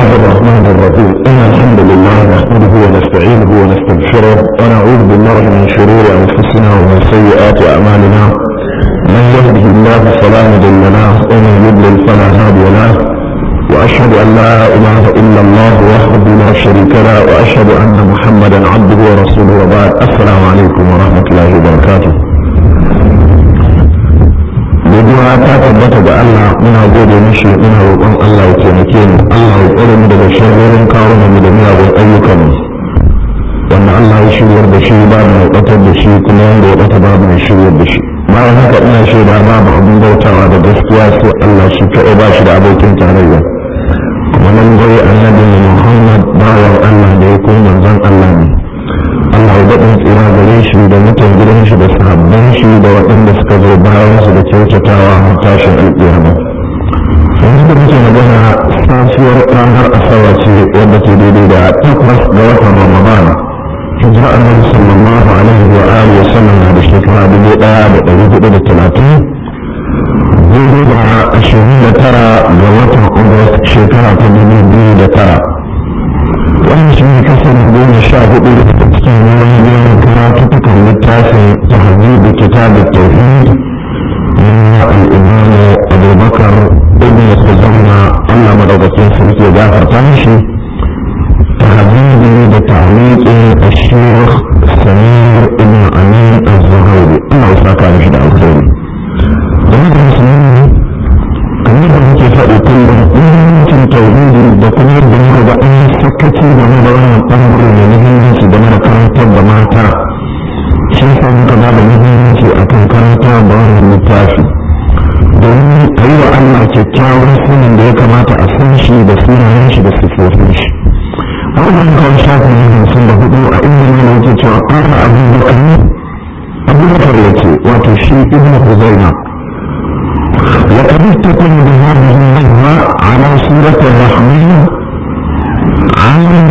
الله الرحمن الرحيم إن الحمد لله نحمده ونستعينه ونستغفره ونعوذ بالله من شرور أنفسنا ومن سيئات أعمالنا من يهده الله فلا مضل له ومن يضلل فلا هادي له وأشهد أن لا إله إلا الله وحده لا شريك له وأشهد أن محمدا عبده ورسوله وبعد السلام عليكم ورحمة الله وبركاته godiya ta tabbata ga Allah muna gode mishi muna roƙon Allah ya taimake mu Allah ya tsare mu daga sharrorin kawo mu da miyagun ayyukan mu wanda Allah ya shiryar da shi babu mai ɓatar da shi kuma wanda ya ɓata babu mai shiryar da shi bayan haka ina shaida babu abin bautawa da gaskiya sai Allah shi kaɗai ba shi da abokin tarayya kuma nan dai annabi Muhammad bawan Allah da ya kuma manzon Allah ne Allah ya daɗin tsira gare shi da mutan gidan shi da sahabban shi da waɗanda suka zo bayan su da kyautatawa har tashin alƙiyama yanzu da muke magana safiyar ranar asabar ce wadda ke daidai da takwas ga watan ramadan hijira annabi sallallahu alaihi wa alihi wa sallam na da shekara dubu ɗaya da ɗari hudu da talatin daidai da ashirin da tara ga watan august shekara ta dubu biyu da tara wannan shi ne kasar goma sha hudu da cikin wani yawan karatutukan littafin tahzibu kitab at-tauhid na al-imam Abu Bakar ibn Khuzaima Allah madaukakin sarki ya gafarta mishi tahzibu da ta'liqi al-Sheikh Samir ibn Amin az-Zuhairi Allah ya saka mishi da alkhairi kuma da musulmi kamar da muke faɗi kullum muhimmancin tauhidi da kuma yadda muka ga an sakaci game da wannan ɓangare da muhimmanci game da karantar da mata shi yasa muka ba da muhimmanci a kan karanta da wannan littafi domin a yi wa Allah kyakkyawan sunan da ya kamata a san shi da sunayen shi da sifofin shi a wannan kawai shafin yin hamsin da hudu a inda ne da yake cewa ƙara abubakar abubakar ya ce wato shi ibn huzaima وقد استقم بهذه النهوة على سورة الرحمن عالم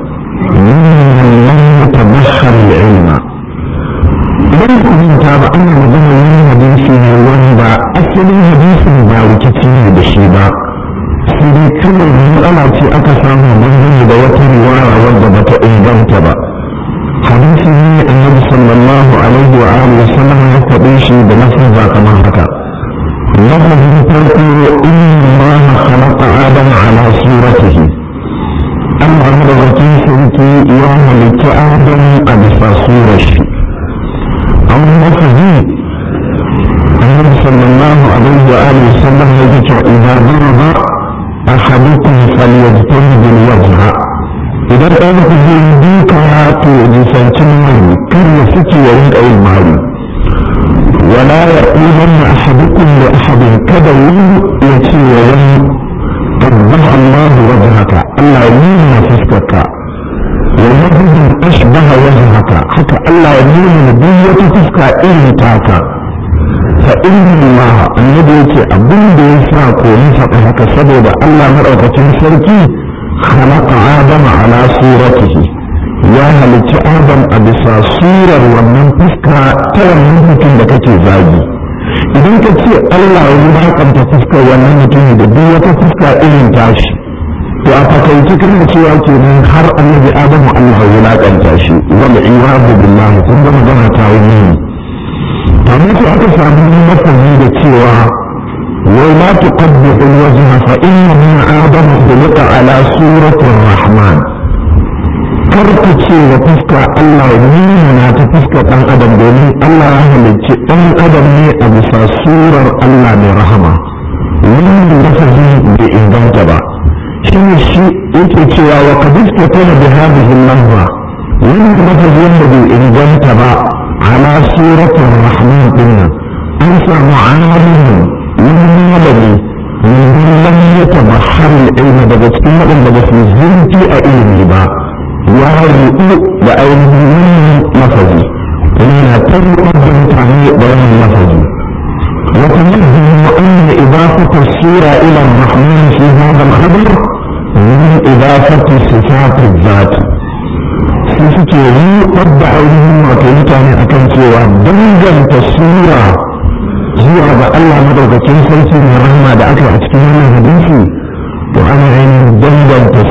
ممن لم يتبخر العلم idan ku manta ba ana magana yin hadisi ne wanda asalin hadisin ba rikici ne da shi ba sai dai kawai matsala ce aka samu dangane da wata riwaya wadda bata inganta ba hadisi ne annabi sallallahu alaihi wa alihi wa sallam ya faɗe shi da lafazza kamar haka لفظ تقول إن الله خلق آدم على صورته أما هذا سلكي يوم لك آدم قد صورة أو لفظ النبي صلى الله عليه وآله وسلم يجد إذا ضرب أحدكم فليجتنب الوجه إذا قالت بيديك تؤذي سنتين كل يسكي ويد أي المعروف ولا يقولن أحدكم لأحد كذا يتي وين قبح الله وجهك الله يمين فسكك ويجد أشبه وجهك حتى الله يمين نبية فسك إن تاكا فإن الله النبي يتي أبن بيساك ونفقك سبب الله مرأة سركي خلق آدم على صورته ya halicci adam a bisa surar wannan fuska ta wannan mutum da kake zagi idan ka ce allah ya wulakanta fuskar wannan mutum da duk wata fuska irin tashi to a fakaice kana cewa kenan har annabi adamu allah ya wulakanta shi wanda iwadu billahi kun ga magana ta yi amma sai aka samu mafahi da cewa wai la tuqaddihu alwajha fa inna adamu khuliqa ala surati rahman karku ce wa fuska Allah nuna na ta fuska ɗan adam domin Allah ya halicci ɗan adam ne a bisa surar Allah mai rahama wannan lafazi bai inganta ba shi ne shi yake cewa wa kadiska tana da hadhihi lahwa wannan lafazi wanda bai inganta ba ala suratul rahman dinnan an samu alimin wani malami min lam yatabahhar al-ilma daga cikin waɗanda ba su zurfi a ilimi ba ya rudu da ainihin lafazi yana tabbatar da mutane da wannan lafazi وتنبه أن إضافة السورة إلى الرحمن في هذا الخبر من إضافة صفات الذات suke yi wadda ainihin wato mutane akan cewa danganta sura zuwa ga Allah madaukakin sarki mai rahama da aka a cikin wannan hadisi to ana ainihin danganta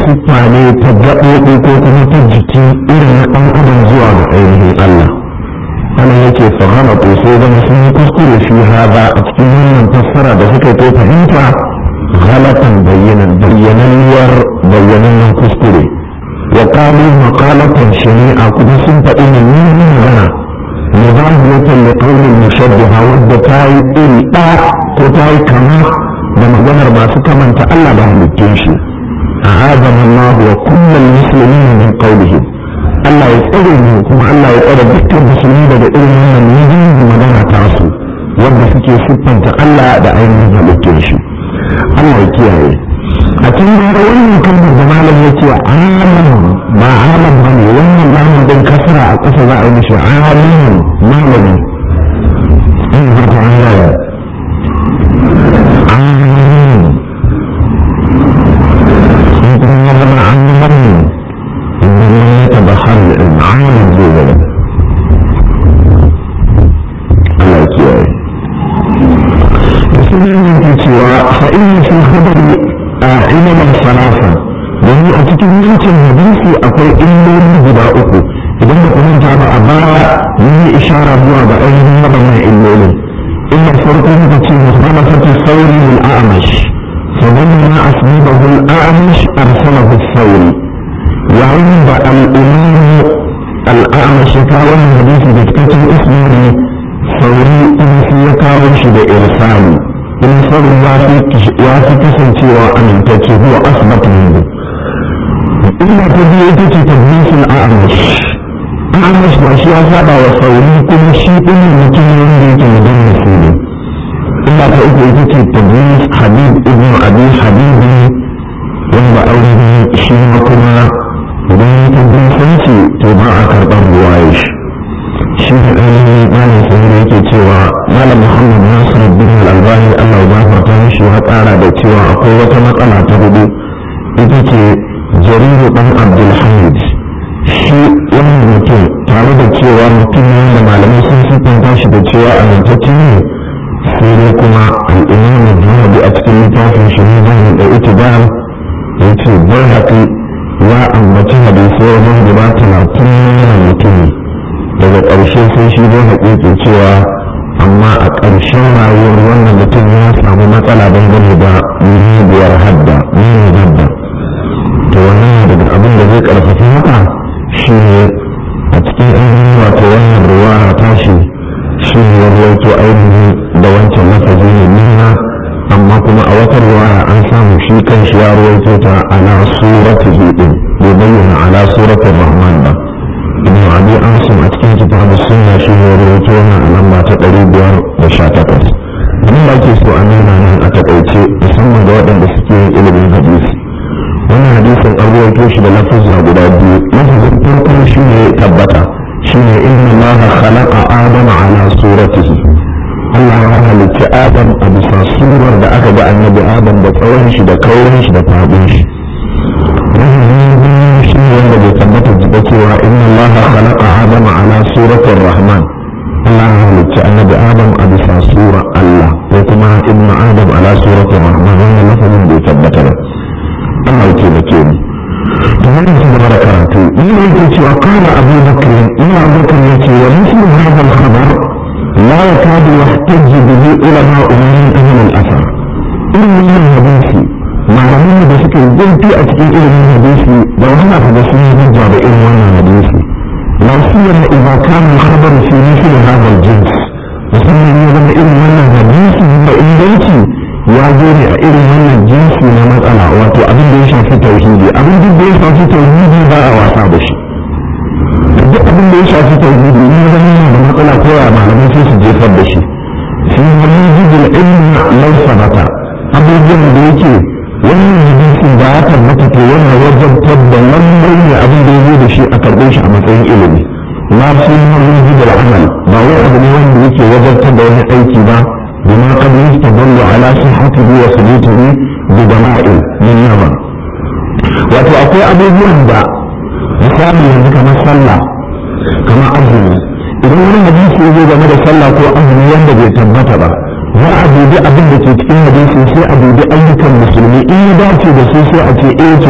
ta gaɓoɓi ko kuma ta jiki irin na ɗan adam zuwa ga ainihin Allah ana yake fahama ko sai zama sun yi kuskure fi haza a cikin wannan fassara da suka ko fahimta galatan bayyanan bayyananniyar bayyanannen kuskure wa qalu maqalatan shari'a kuma sun faɗi mummunan magana mudahiyatan li qawli mushabbiha wadda ta yi iri ɗaya ko ta yi kama da maganar masu kamanta Allah da halittun shi أعاذنا الله وكل المسلمين من قولهم Allah ya tsare mu kuma Allah ya tsare dukkan musulmi daga irin wannan mijin da magana ta su wanda suke siffanta Allah da ainihin halittun shi Allah ya kiyaye a cikin gara wannan kalmar da malam ya ce alam ba alam ba ne wannan lamun din kasara a ƙasa za a yi mishi alimin malami in fata an gaya alimin zama an yi marni idan ya taba har al'amalin zai gaba Allah kiyaye da sun yi yanki cewa fa'in sun habari a ilimin salafa domin a cikin yankin hadisi akwai illoli guda uku idan da kuma ta ba a baya mun yi ishara zuwa ga ainihin waɗannan illolin illa farko muka ce musamman sauri al'amash فلما أصيبه الأعمش أرسله الثوري وعند الإمام الأعمش كان الحديث بكتة اسمه ثوري إن في كاوش بإرسالي إن صار يافي كسن سوى أن هو أثبت منه إلا تبيئة تدليس الأعمش أعمش بأشياء سابع وثوري كل شيء من مكان يريد مدنس منه illa ta uku ita ce tadris habib ibn abi habibi wanda aure shi ma kuma idan ya tadrisanci to ba a karɓar ruwaye shi shi da ainihin malam sahih yake cewa malam muhammad nasir bin al-albani allah ya gafarta mishi ya ƙara da cewa akwai wata matsala ta hudu ita ce jariru dan abdulhamid shi wannan mutum tare da cewa mutum ne da malamai sun siffanta shi da cewa amintacce ne sai dai kuma al'imamu zahabi a cikin littafin shi ne zai da ita da ya ce bai haƙi ya ambaci hadisai wajen guda talatin na mutumi daga ƙarshe sai shi zai haƙi ke cewa amma a ƙarshen rayuwar wannan mutum ya samu matsala dangane da muhimmaniyar hadda muhimmin hadda to wannan daga abin da zai ƙarfafa haka shi ne a cikin ainihin wato wannan ruwa tashi shi ne ya rawaito ainihin da wancan lafazi ne nuna amma kuma a wata riwaya an samu shi kan shi ya rawaito ta ala surati hidin bai bayyana ala suratul rahman ba ibn abi asim a cikin kitab sunna shi ne rawaito wannan a lamba ta ɗari biyar da sha takwas abin da ake so a nuna nan a taƙaice musamman ga waɗanda suke yin ilimin hadisi wannan hadisin an rawaito shi da lafazza guda biyu lafazin farko shi ne tabbata shine inna allaha khalaqa adama ala suratihi Allah ya halicci Adam a bisa surar da aka ga annabi Adam da tsawon shi da kaurin shi da fadin shi shi ne wanda bai tabbata jiba cewa inna allaha khalaqa adama ala suratir rahman Allah ya halicci annabi Adam a bisa sura Allah ko kuma ibnu Adam ala suratir rahman wannan lafazin bai tabbata ba Allah ya taimake mu ومن ثمر كراتو إلا يجي وقال أبو بكر إلا أبو بكر يجي ومثل هذا الخبر لا يكاد يحتج به علماء من أهل الأثر إلا من حديثي مع رمي بسكر جلتي أتكي إلى من حديثي لو هنا حدثني نجا بإلم وانا حديثي لا سيما إذا كان الخبر في مثل هذا الجنس musamman ya zama irin wannan hadisi da inganci ya zo ne a irin wannan jinsi na matsala wato abin da ya shafi tauhidi abin da ya shafi tauhidi ba a wasa da shi duk abin da ya shafi tauhidi in ya zama yana da matsala ko ya malamai sai su jefar da shi fi wani jibin ilmi lau sabata abubuwan da yake wannan hadisin da ya tabbata to yana wajabtar da lallai ne abin da ya zo da shi a karɓe shi a matsayin ilimi ma fi wani jibin amal ba wai abu ne wanda yake wajabtar da wani aiki ba بما قد يستدل على صحته وثبوته بدلائل من نظر wato akwai abubuwan da misali yanzu kamar sallah kamar azumi idan wani hadisi ya zo game da sallah ko azumi wanda bai tabbata ba za a dubi abin da ke cikin hadisi sai a dubi ayyukan musulmi in ya dace da su sai a ce eh to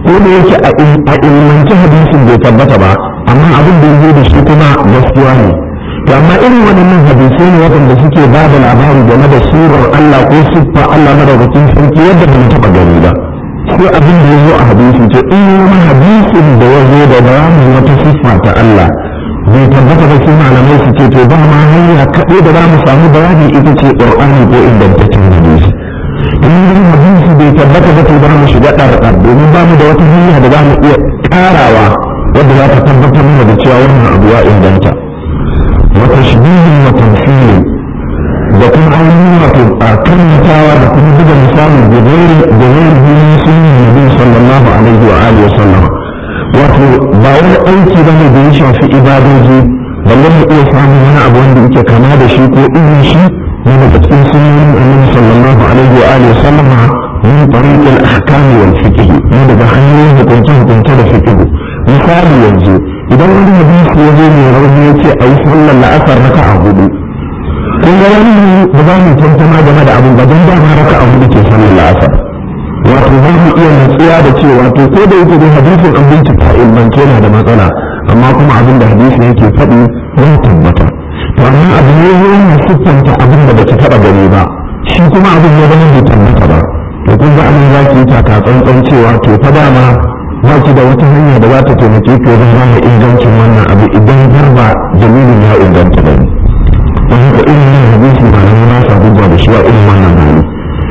ko da yake a ilmanci hadisin bai tabbata ba amma abin da ya da shi kuma gaskiya ne to amma irin waɗannan hadisai ne waɗanda suke ba da labari game da surar Allah ko siffa Allah madaukakin sarki yadda ba mu taɓa gani ba sai abin da ya zo a hadisi ce in wani hadisin da ya zo da bayanin wata siffa ta Allah bai tabbata ba sai malamai su ce to ba ma hanya kaɗai da za mu samu bayani ita ce ƙur'ani ko ingantaccen hadisi in wani hadisi bai tabbata ba to za mu shiga ɗarɗar domin ba mu da wata hanya da za mu iya ƙarawa wadda za ta tabbatar mana da cewa wannan abu ya inganta wa tashbihin wa tamthilin da kuma ainihin wato a karantawa da kuma buga misali da gairi da gairi hannun sunan nabi sallallahu alaihi wa alihi wa sallam wato ba wani aiki ba ne da ya shafi ibadoji balle mu iya samun wani abu wanda yake kama da shi ko irin shi ne daga cikin sunan annabi sallallahu alaihi wa alihi wa sallam min tariq al-ahkam wal fiqh ne daga hanyoyin hukunce hukunce da fiqh misali yanzu idan wani hadisi ya zo mai rauni ya ce a yi sallar la'asar raka'a hudu kun ga wani ba za mu tantama game da abin ba don dama raka abu da ke sallar la'asar wato za mu iya natsuwa da cewa to ko da yake dai hadisin an bincika ilmance yana da matsala amma kuma abin da hadisin yake faɗi ya tabbata to amma abu ne yana siffanta abin da baki taɓa gani ba shi kuma abin ya zama bai tabbata ba to kun ga anan za ki yi taka tsantsan cewa to fa dama ba ki da wata hanya da za ta taimake ki wajen gane ingancin wannan abu idan har ba dalilin ya inganta ba ne wani da irin yin hadisi ba na na sa hujja da shi a irin wannan hali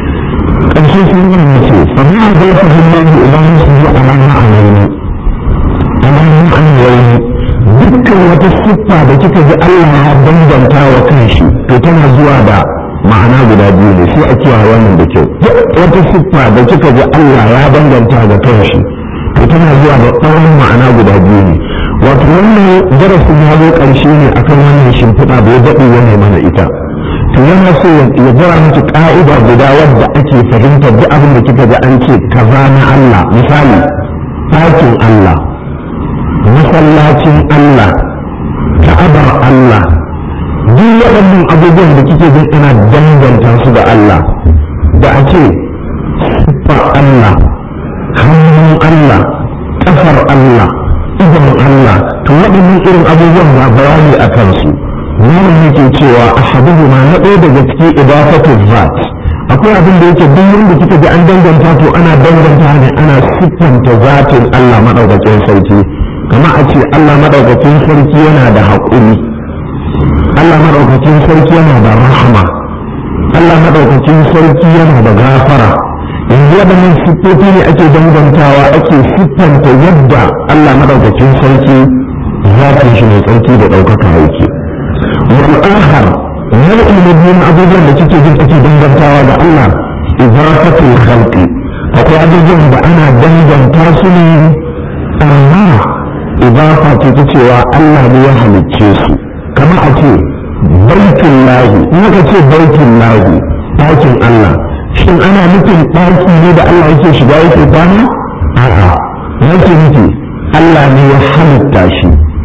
ƙarshe sun yi ne ce fa ma zai fa hillahi idan su yi a nan a nan a nan an yayi dukkan wata siffa da kika ji Allah ya bambanta wa kanshi to tana zuwa da ma'ana guda biyu ne sai a kiyaye wannan da kyau wata siffa da kika ji Allah ya bambanta ga kanshi to tana zuwa da tsawon ma'ana guda biyu ne wato wannan darasin ya zo ƙarshe ne akan wannan shimfiɗa da ya daɗe yana mana ita to yana so ya jira miki ƙa'ida guda wadda ake fahimtar duk abin da kika ji an ce kaza na Allah misali ɗakin Allah masallacin Allah ka'abar Allah duk waɗannan abubuwan da kike jin ana danganta su da Allah da a ce siffar Allah hannun Allah ƙafar Allah idon Allah to waɗannan irin abubuwan na bayani a kansu malam yake cewa a haduhu ma na ɗaya daga cikin idafatu zat akwai abin da yake duk wanda kika ji an danganta to ana danganta ne ana siffanta zatin Allah madaukakin sarki kama a ce Allah madaukakin sarki yana da haƙuri Allah madaukakin sarki yana da rahama Allah madaukakin sarki yana da gafara yanzu waɗannan siffofi ne ake dangantawa ake siffanta yadda Allah madaukakin sarki zafin shi mai tsarki da ɗaukaka yake wal akhar nau'in na biyu na abubuwan da kike jin ake dangantawa da Allah idafatul khalqi akwai abubuwan da ana danganta su ne amma idafa ce ta cewa Allah ne ya halicce su kamar a ce baitul lahi in aka ce baitul lahi ɗakin Allah shin ana nufin ɗaki ne da Allah yake shiga yake kwana a'a nake nufi Allah ne ya halitta shi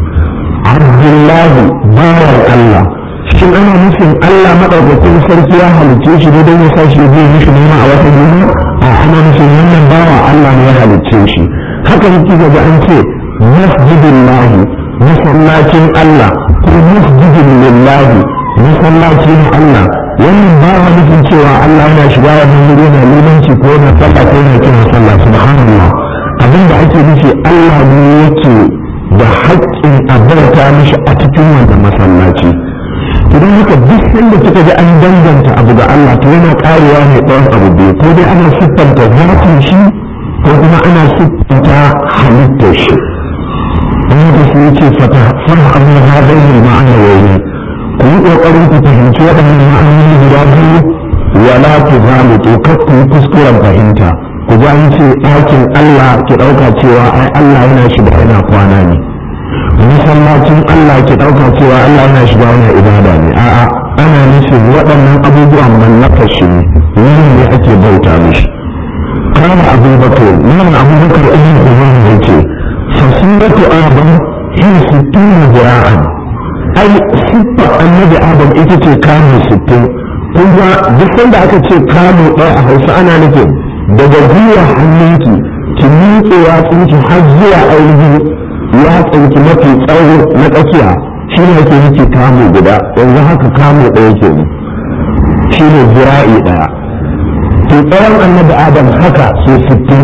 Abdullahi bawan Allah shin ana nufin Allah madaukakin sarki ya halicce shi ne don ya sa shi zai mishi nema a wata duniya a ana nufin wannan bawa Allah ne ya halicce shi haka yake ga an ce masjidillahi masallacin Allah ko masjidin lillahi masallacin Allah wannan ba wa nufin cewa Allah yana shiga wannan wuri yana limanci ko yana sallah ko yana kiran sallah subhanallah abin da ake nufi Allah ne yake da haƙƙin abarta mishi a cikin wannan masallaci idan haka duk sanda kika ji an danganta abu ga Allah to yana karewa ne ɗayan abu biyu ko dai ana siffanta zatin shi ko kuma ana siffanta halittar shi wani da su yace fata fara amma hadaini ma'ana wani ku yi ƙoƙarin ku fahimci waɗannan ma'anoni guda biyu wala ku zalitu kar ku yi kuskuren fahimta ku ji an ce ɗakin Allah ki ɗauka cewa ai Allah yana shiga yana kwana ne masallacin Allah ki ɗauka cewa Allah yana shiga yana ibada ne a'a ana nufin waɗannan abubuwan mallakar shi ne wurin ne ake bauta mishi kana abubakar nan abubakar ibn umar yake fasiratu adam hiya sittuna zira'an ai siffar annabi adam ita ce kamo sittin kun ga duk sanda aka ce kamo ɗaya a hausa ana nufin daga gwiwa hannunki ki miƙe miƙe ya tsinci har zuwa ainihin ya tsinci mafi tsawo na tsakiya shi ne ake nufi kamu guda yanzu haka kamu ɗaya ke ne shi ne zira'i ɗaya to tsawon annabi adam haka so sittin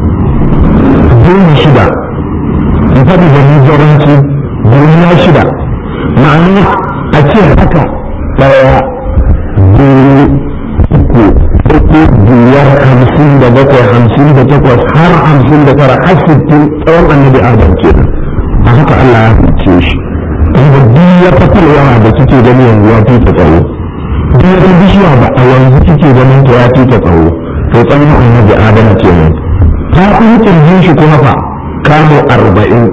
goma shida in faɗi da nijaranci duniya shida ma'ana a ce haka ɗaya biyu uku uku biyar hamsin da bakwai hamsin da takwas har hamsin da tara har sittin tsawon annabi adam kenan a haka Allah ya fice shi inda duk ya fatar yawa da kike gani yanzu ya fi ta tsawo duk ya bishiya ba a yanzu kike ganin ta ya fi ta tsawo to tsawon annabi adam kenan ta kuma kirjin shi kuma fa kamo arba'in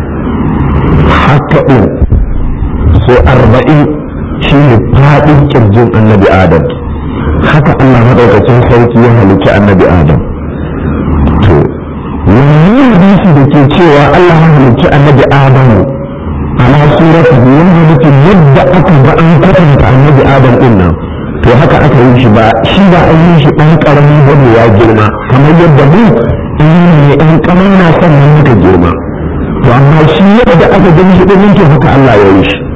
haka ɗin so arba'in shi ne faɗin kirjin annabi adam haka Allah maɗaukacin sarki ya halicci annabi adam to wani hadisi da ke cewa Allah ya halicci annabi adam ala suratu yana nufin yadda aka ga an kwatanta annabi adam din nan to haka aka yi shi ba shi ba an yi shi ɗan ƙaramin bane ya girma kamar yadda mu in ne ɗan ƙanana sannan muka girma to amma shi yadda aka gani shi ɗin to haka Allah ya yi shi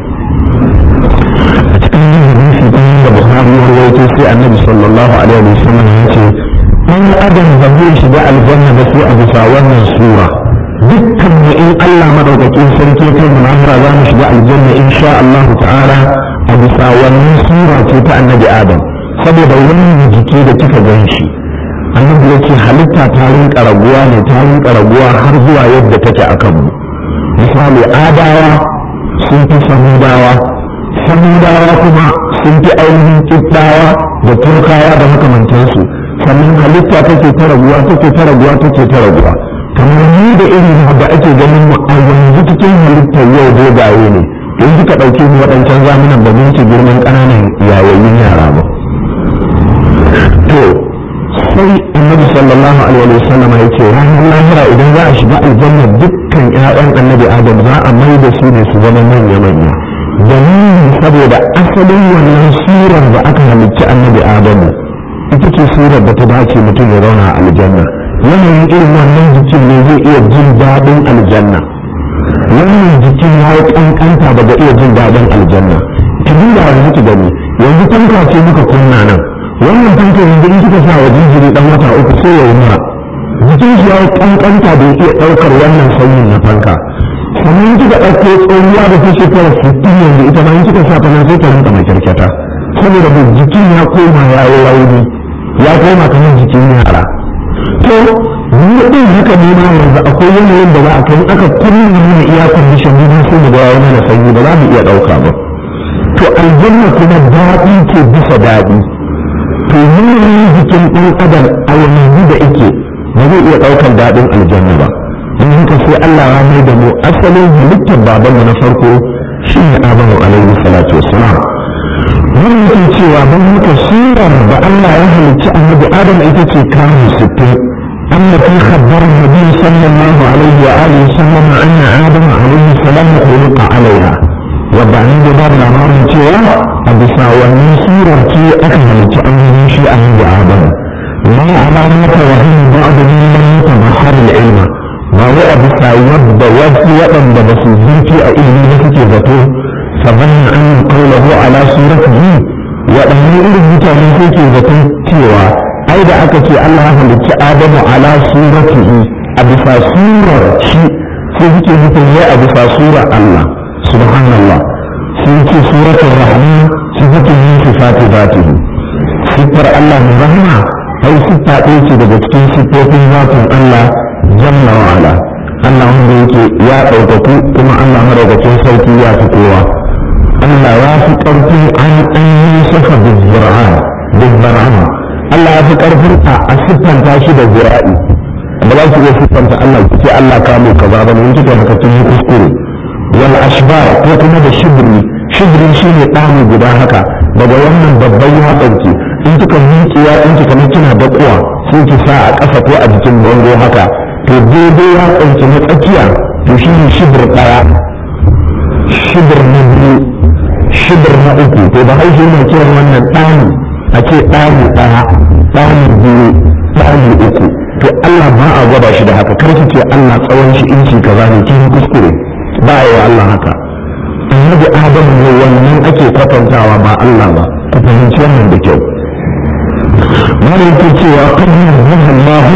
a cikin yin hadisi ɗin da Buhari ya rawaito sai Annabi sallallahu alaihi wa sallam ya ce ɗan adam ba zai shiga aljanna ba sai a bisa wannan sura dukkan mu in Allah madaukakin sarki kai mu lahira za mu shiga aljanna insha Allah ta'ala a bisa wannan sura ce ta Annabi Adam saboda wannan jiki da kika gan shi annabi ya ce halitta ta rinka raguwa ne ta rinka raguwa har zuwa yadda take a kanmu misali adawa sun fi samudawa samudawa kuma sun fi ainihin kiddawa da turkawa da makamantansu sannan halitta take ta raguwa take ta raguwa take ta raguwa kamar ni da irin da ake ganin mu a yanzu cikin halittar yau dogaye ne in kika ɗauke mu waɗancan zamanin ba mun ci girman ƙananan yayayin yara ba to sai annabi sallallahu alaihi wa sallam ya ce ranar lahira idan za a shiga aljanna dukkan ƴaƴan annabi adam za a mai da su ne su zama manya manya dalilin saboda asalin wannan surar da aka halicci annabi adamu ita ce surar da ta dace mutum ya zauna a aljanna yanayin irin wannan jikin ne zai iya jin daɗin aljanna wannan jikin ya yi ƙanƙanta ba da iya jin daɗin aljanna ki duba yanzu ki gani yanzu tanka ce muka kunna nan wannan fanka yanzu in kika sa wa jinjiri dan wata uku sai ya yi mura jikin shi ya yi kankanta da iya ɗaukar wannan sanyin na fanka sannan kika ɗauko tsohuwa da ta shekara sittin yanzu ita ma in kika sa ta nan sai ta rinka mai kyarkyata saboda da jikin ya koma ya yi rauni ya koma kamar jikin yara to ni ɗin haka ne ma yanzu akwai yanayin da za a kai aka kunna mana iya kwandishin ne sai mu ga mana sanyi ba za mu iya ɗauka ba to aljanna kuma daɗi ce bisa daɗi to yanayin jikin ɗan adam a yanzu da ake ba zai iya ɗaukar daɗin aljanna ba don haka sai Allah ya mai da mu asalin halittar babanmu na farko shi ne Adamu alaihi salatu wassalam wannan yake cewa don haka surar da Allah ya halicci annabi Adam ita ce kamun sittin التي خبر النبي صلى الله عليه وآله وسلم أن آدم عليه السلام خلق عليها وبعدين باب الأمر cewa a bisa wannan sura ce aka halicci an yi shi a nan da adam ma alamata wa hin ba'd min lam yatabahhar al-ilm ba wai a bisa yadda wasu waɗanda ba su zurfi a ilimi da suke zato sabanna an qawluhu ala suratihi waɗannan irin mutane suke zaton cewa ai da aka ce Allah ya halicci Adamu ala suratihi a bisa surar shi sai suke nufin ya a bisa surar Allah subhanallah sun ce suratul rahman sifatun min sifati zatihi siffar Allah mai rahma ai siffa ɗaya ce daga cikin siffofin zatin Allah jalla wa ala Allah wanda yake ya ɗaukaku kuma Allah madaukakin sauki ya fi kowa Allah ya fi ƙarfin an an yi safa bizzar'an bizzar'an Allah ya fi ƙarfin a siffanta shi da zira'i ba za su iya siffanta Allah ku ce Allah kamo kaza ba ne in kika haka tun yi kuskure wal ashbar ko kuma da shibri shibri shine ɗani guda haka daga wannan babban ya ɗauke in kika miƙe ya ɗinki kamar kina da kuwa sai ki sa a ƙasa ko a jikin bango haka to daidai ya ɗauke na tsakiya to shine shibir ɗaya shibir na biyu shibir na uku to ba haishi ne kiran wannan ɗani a ce ɗani ɗaya ɗani biyu ɗani uku to Allah ba a gwada shi da haka kar ki ce Allah tsawon shi inci kaza ne kin kuskure ba a yi wa Allah haka annabi Adam ne wannan ake kwatantawa ba Allah ba ku fahimci wannan da kyau mana yake cewa kan yin Allah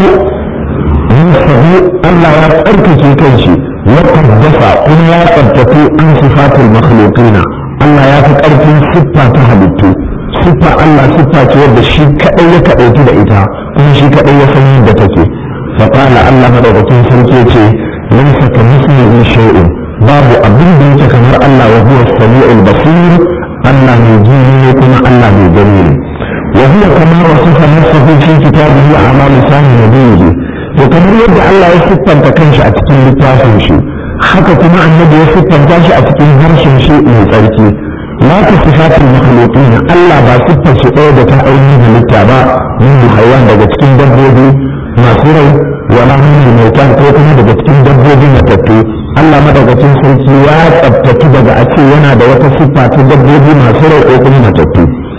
nafsahu Allah ya tsarkake kanshi wa qaddasa kuma ya tsabtace an sifatul makhluqina Allah ya fi karfin siffa ta halittu siffa Allah siffa ce wadda shi kadai ya kadaitu da ita kuma shi kadai ya san yadda take fa qala Allah madaukakin sarki ce laysa kamithlihi shay'un babu abin da yake kamar Allah wa huwa as-sami'ul basir Allah mai ji ne kuma Allah mai gani ne wa huwa kama wasafa nafsuhu fi kitabihi ala lisan nabiyhi to kamar yadda Allah ya siffanta kanshi a cikin littafin shi haka kuma annabi ya siffanta shi a cikin harshen shi mai tsarki la ta sifatul makhluqin Allah ba siffar shi ɗaya da ta ainihin halitta ba min haywan daga cikin dabbobi masu rai wala min mautan ko kuma daga cikin dabbobi matattu Allah madaukakin sarki ya tsabtatu daga a ce yana da wata siffa ta dabbobi masu rai ko kuma matattu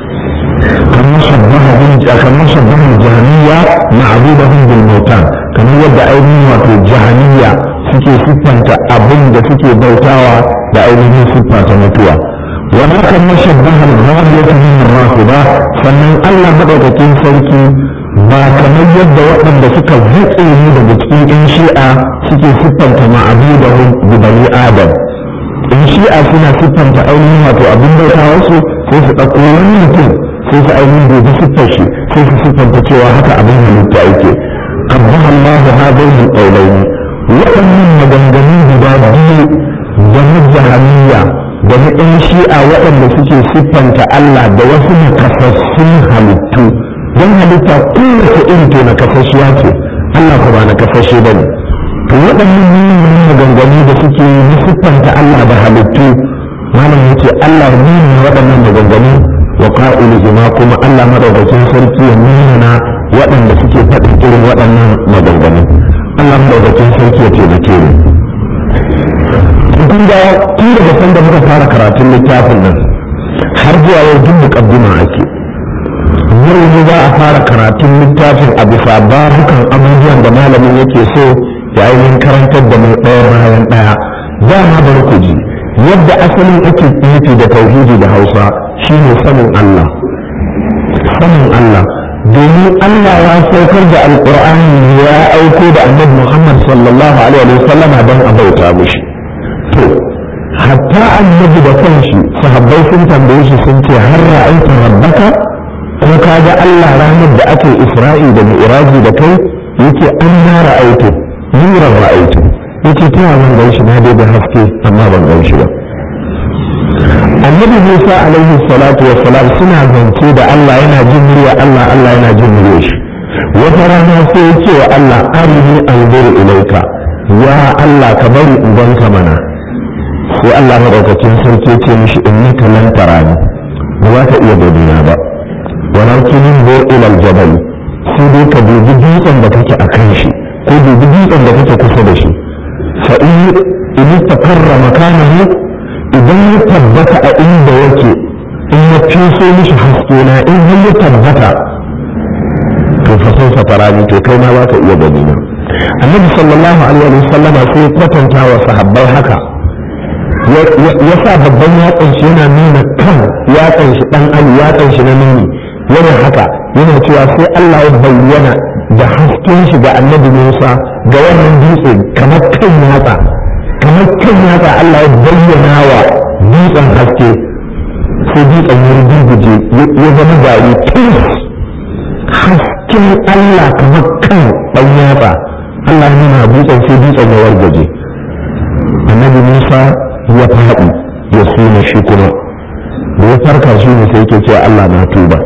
kamar shabbahun kamar shabbahun jahaniya ma'budahum bil mautan kamar yadda ainihin wato jahaniya suke siffanta abin da suke bautawa da ainihin siffa ta mutuwa wala kamar shabbahun ghawiyatu min rafida sannan Allah madaukakin sarki ba kamar yadda waɗanda suka zuƙe ni daga cikin in shi'a suke siffanta ma'abudahum bi bani adam in shi'a suna siffanta ainihin wato abin bautawarsu sai su ɗauko wani mutum sai su ainihin dubi siffar shi sai su siffanta cewa haka abin halitta yake amma Allah hadai da ƙaulaini waɗannan maganganun guda biyu da na jahaniya da na ɗan shi'a waɗanda suke siffanta Allah da wasu nakasassun halittu don halitta kowace iri to nakasashiya ce Allah ko ba nakasashe ba ne to waɗannan manyan maganganu da suke yi na siffanta Allah da halittu malam yace Allah ne waɗannan maganganu wa qa'ilihima kuma Allah madaukakin sarki ya nuna waɗanda suke faɗin irin waɗannan maganganu Allah madaukakin sarki ya taimake mu kun ga tun daga san da muka fara karatun littafin nan har zuwa yau duk muqaddima ake yau ne za a fara karatun littafin a bisa babukan abubuwan da malamin yake so ya ainihin karantar da mu ɗaya bayan ɗaya dama bari ku ji yadda asalin ake nufi da tauhidi da hausa shine sanin Allah sanin Allah domin Allah ya saukar da alkur'ani ya aiko da annabi Muhammad sallallahu alaihi wa sallam don a bauta mishi to hatta annabi da kanshi sahabbai sun tambaye shi sun ce har ra'aita rabbaka ko ka ga Allah ranar da ake Isra'i da Mi'raji da kai yake an na ra'aitu nuran ra'aitu yake ta ban gan shi na dai da haske amma ban gan shi ba annabi musa alaihi salatu wa salam suna zance da allah yana jin murya allah allah yana jin murya shi wata rana sai ya ce wa allah arini anzuru ilaika ya allah ka bari in ganka mana sai allah madaukakin sarki ya ce mishi innaka lan tarani ba za ka iya gabina ba walakin inzur ila aljabal sai dai ka dubi dutsen da kake a kan shi ko dubi dutsen da kake kusa da shi fa in in takarra makanahu idan ya tabbata a inda yake in ya fiso mishi haske na in har ya tabbata to fa sai fa tarani to kai ma za ka iya gani na annabi sallallahu alaihi wa sallama sai ya kwatanta wa sahabbai haka ya sa babban yatsan shi yana nuna kan yatsan shi dan ali yatsan shi na nuni yana haka yana cewa sai Allah ya bayyana da hasken shi ga annabi Musa ga wannan dutse kamar kan yatsa kamar kan yatsa Allah ya bayyana wa dutsen haske sai dutsen ya rugurguje ya zama gari tis hasken Allah kamar kan ɗan yatsa Allah ya nuna dutsen sai dutsen ya wargaje annabi Musa ya faɗi ya suna shi kuma da ya farka shi ne sai yake cewa Allah na tuba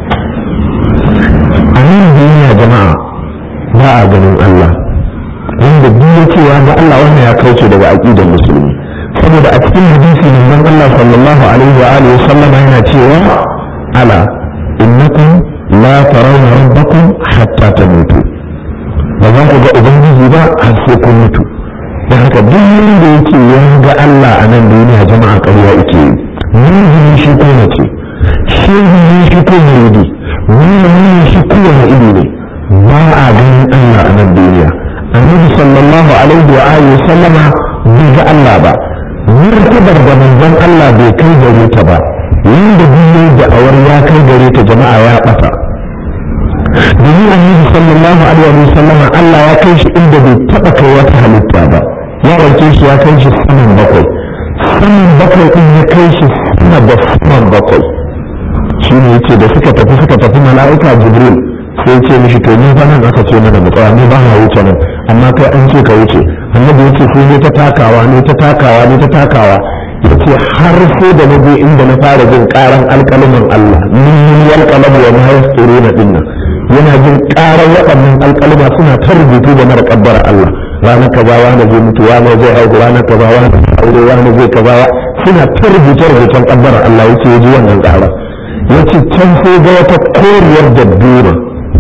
a nan duniya jama'a ba a ganin Allah wanda duk ya ce ya ga Allah wannan ya kauce daga aqidar musulmi saboda a cikin hadisi manzon Allah sallallahu alaihi wa alihi sallama yana cewa ala innakum la tarawna rabbakum hatta tamutu ba za ku ga ubangiji ba har sai kun mutu da haka duk wanda yake ya ga Allah a nan duniya jama'a ƙarya yake yi mun shi ko mace shi ne shi ko muridi mun shi kowane ido ne ba a ganin Allah a nan alaihi wa alihi sallama bai ga Allah ba murtabar da manzon Allah bai kai gare ta ba wanda biyu da awar ya kai gare ta jama'a ya bata domin annabi sallallahu alaihi wa sallama Allah ya kai shi inda bai taba kai wata halitta ba ya ɗauke shi ya kai shi saman bakwai saman bakwai ɗin ya kai shi sama da saman bakwai shi ne yace da suka tafi suka tafi mala'ika jibril sai ce mishi to ni fa nan aka ce mana mu tsaya ni ba na wuce nan amma kai an ce ka wuce annabi yace sai ne ta takawa ne ta takawa ne ta takawa yace har sai da na je inda na fara jin karan alƙalamin Allah min yalqalamu wa ma yasturuna dinna yana jin karan waɗannan alƙaluma suna ta rubutu da mara kabbara Allah ranar kaza wani zai mutu wani zai haihu ranar kaza wani aure wani zai kaza suna ta rubuce rubucen kabbara Allah yace ya ji wannan karan yace can sai ga wata koriyar dabbura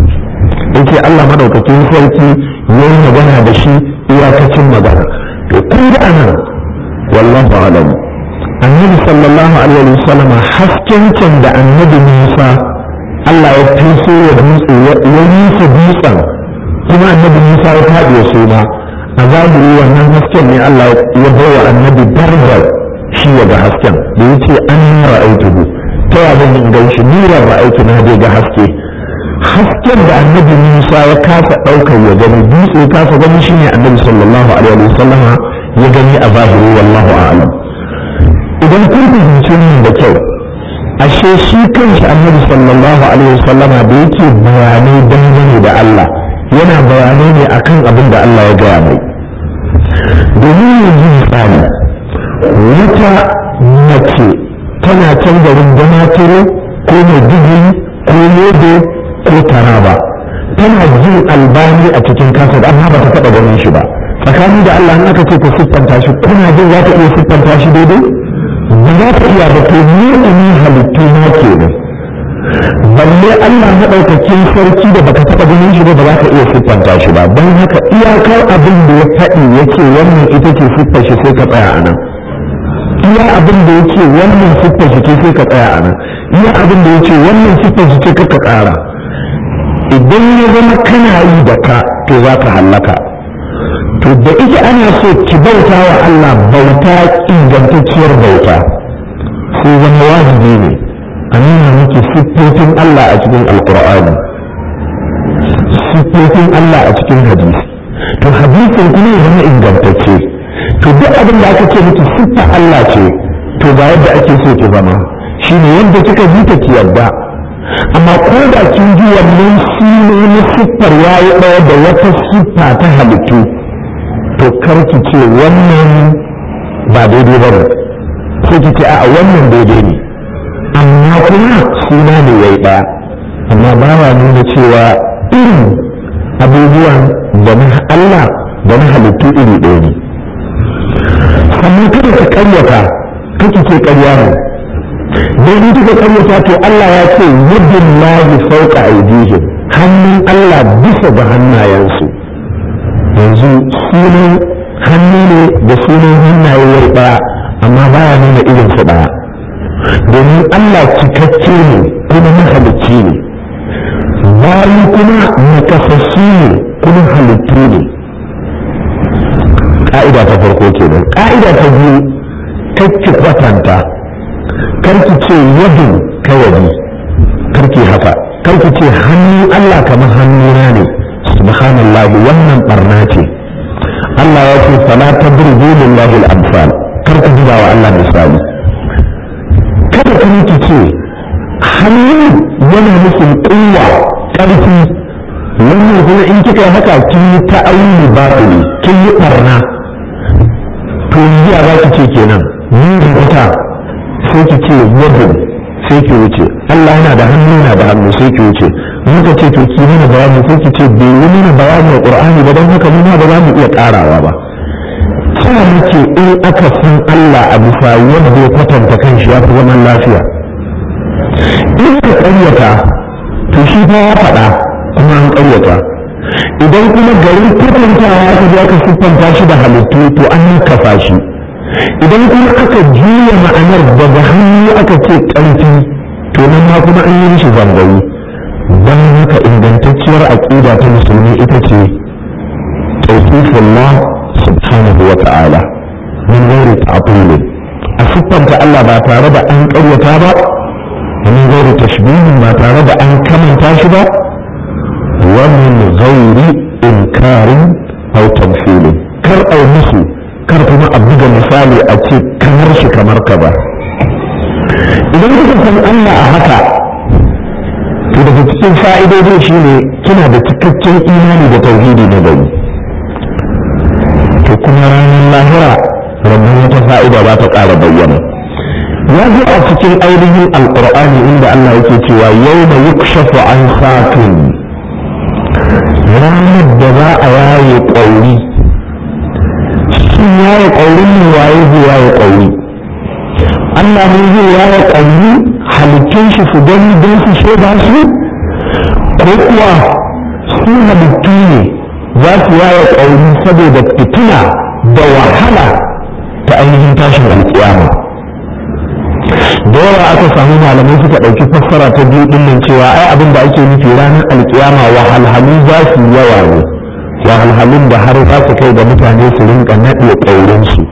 yake Allah madaukakin sarki yayi magana da shi iyakacin magana to kun ga anan wallahu alam annabi sallallahu alaihi wasallam hasken can da annabi Musa Allah ya fiso ya dutse ya nisa dutsen kuma annabi Musa ya faɗi ya suna a zahiri wannan hasken ne Allah ya bawa annabi darajar shi ya ga hasken da yace an ra'aituhu ta ya zan in gan shi ni ra'aitu na dai ga haske hasken da annabi Musa ya kasa ɗaukar ya gani dutse ya kasa gani shine annabi sallallahu alaihi wa sallama ya gani a zahiri wallahu a'lam idan kun fahimci min da kyau ashe shi kanshi annabi sallallahu alaihi wa sallama da yake bayanai dangane da Allah yana bayanai ne akan abin da Allah ya gaya mai domin yanzu misali wata mace tana can garin damaturu ko mai digiri ko lodo ko taraba tana jin albani a cikin kasar amma ba ta taɓa ganin shi ba tsakani da Allah in aka ce ta siffanta shi kuna jin za ta iya siffanta shi daidai ba za ta iya ba to ni ne halittu na kenan balle Allah maɗaukakin sarki da baka taɓa ganin shi ba ba za ka iya siffanta shi ba don haka iyakar abin da ya faɗi yake wannan ita ce siffar shi sai ka tsaya a nan iya abin da yake wannan siffar shi ce sai ka tsaya a nan iya abin da yake wannan siffar shi ce ka ƙara idan ya zama kana yi da ka to za ka hallaka to da ike ana so ki bauta wa Allah bauta ingantacciyar bauta sai zama wajibi ne a nuna miki siffofin Allah a cikin alkur'ani siffofin Allah a cikin hadisi to hadisin kuma ya zama ingantacce to duk abin da aka ce miki siffa Allah ce to ga yadda ake so ki zama shine yadda kika ji ta ki yarda amma ko da kin ji wannan sunan siffar yayi ɗaya da wata siffa ta halittu to kar ki ce wannan ba daidai ba ne sai ki ce a wannan daidai ne amma kuma suna ne yayi ɗaya amma ba wa nuna cewa irin abubuwan da na Allah da na halittu iri ɗaya ne sannan kada ka karyata kake ce karya ne don in kika karyata to Allah ya ce yadin lahi fauka aidihim hannun Allah bisa ga hannayensu yanzu sunan hannu ne da sunan hannaye wai ɗaya amma baya nuna irin su ɗaya domin Allah cikakke ne kuma mahalicci ne bayi kuma nakasassu ne kuma halittu ne ƙa'ida ta farko kenan ƙa'ida ta biyu kakki kwatanta karki ce yadin kawai karki haka karki ce hannun Allah kamar hannuna ne subhanallah wannan barna ce Allah ya ce fala tadribu lillahi al-amsal karki buga wa Allah misali kada kuma ki ce hannu yana nufin kuwa ƙarfi wannan kuma in kika haka kin yi ta'awili batili kin yi barna to yanzu a za ki ce kenan ni rubuta sai ki ce yadda sai ki wuce Allah yana da hannu yana da hannu sai ki wuce muka ce to ki mana bayani sai ki ce bai yi mana bayani a Qur'ani ba don haka mu ba za mu iya karawa ba ta muke in aka san Allah a bisa yadda ya kwatanta kanshi ya fi zaman lafiya in ka ƙaryata to shi fa ya faɗa kuma an ƙaryata idan kuma garin kwatantawa aka je aka siffanta shi da halittu to an kafa shi idan kuma aka juya ma'anar daga hannu aka ce ƙarfi to nan ma kuma an yi mishi zangayi don haka ingantacciyar aƙida ta musulmi ita ce tawfifullah subhanahu wa ta'ala min ghairi ta'til a siffanta Allah ba tare da an ƙaryata ba min ghairi tashbihin ba tare da an kamanta shi ba wa min ghairi inkarin aw tamthilin kar ai musu kar kuma a buga misali a ce kamar shi kamar ka ba idan kuka san Allah a haka to daga cikin fa'idodin shi ne kina da cikakken imani da tauhidi na gari to kuma ranar lahira rabin wata fa'ida ba ta ƙara bayyana ya zo a cikin ainihin alƙur'ani inda Allah yake cewa yau da yukshafu an satin ranar da za a yaye ƙauri shin yaye ƙaurin ne waye zai yaye ƙauri Allah ne zai yaye ƙauri halittun shi su gani don su shaida su ko kuwa su halittu ne za su yaye ƙauri saboda fitina da wahala ta ainihin tashin alƙiyama da yawa aka samu malamai suka ɗauki fassara ta biyu ɗin nan cewa ai abin da ake nufi ranar alƙiyama wahalhalu za su yawa ne wahalhalun da har za su kai da mutane su rinka naɗe ƙaurinsu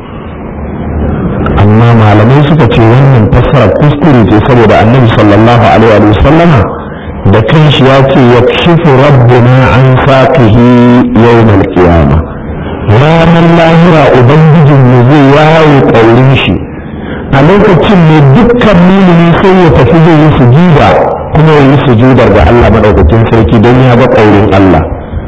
amma malamai suka ce wannan fassara kuskure ce saboda annabi sallallahu alaihi wa sallama da kanshi ya ce ya shifu rabbuna an saqihi yawmal qiyama ranar lahira ubangijin mu zai yawo ƙaurin shi a lokacin ne dukkan mumini sai ya tafi zai yi sujuda kuma ya yi sujudar ga Allah madaukakin sarki don ya ga ƙaurin Allah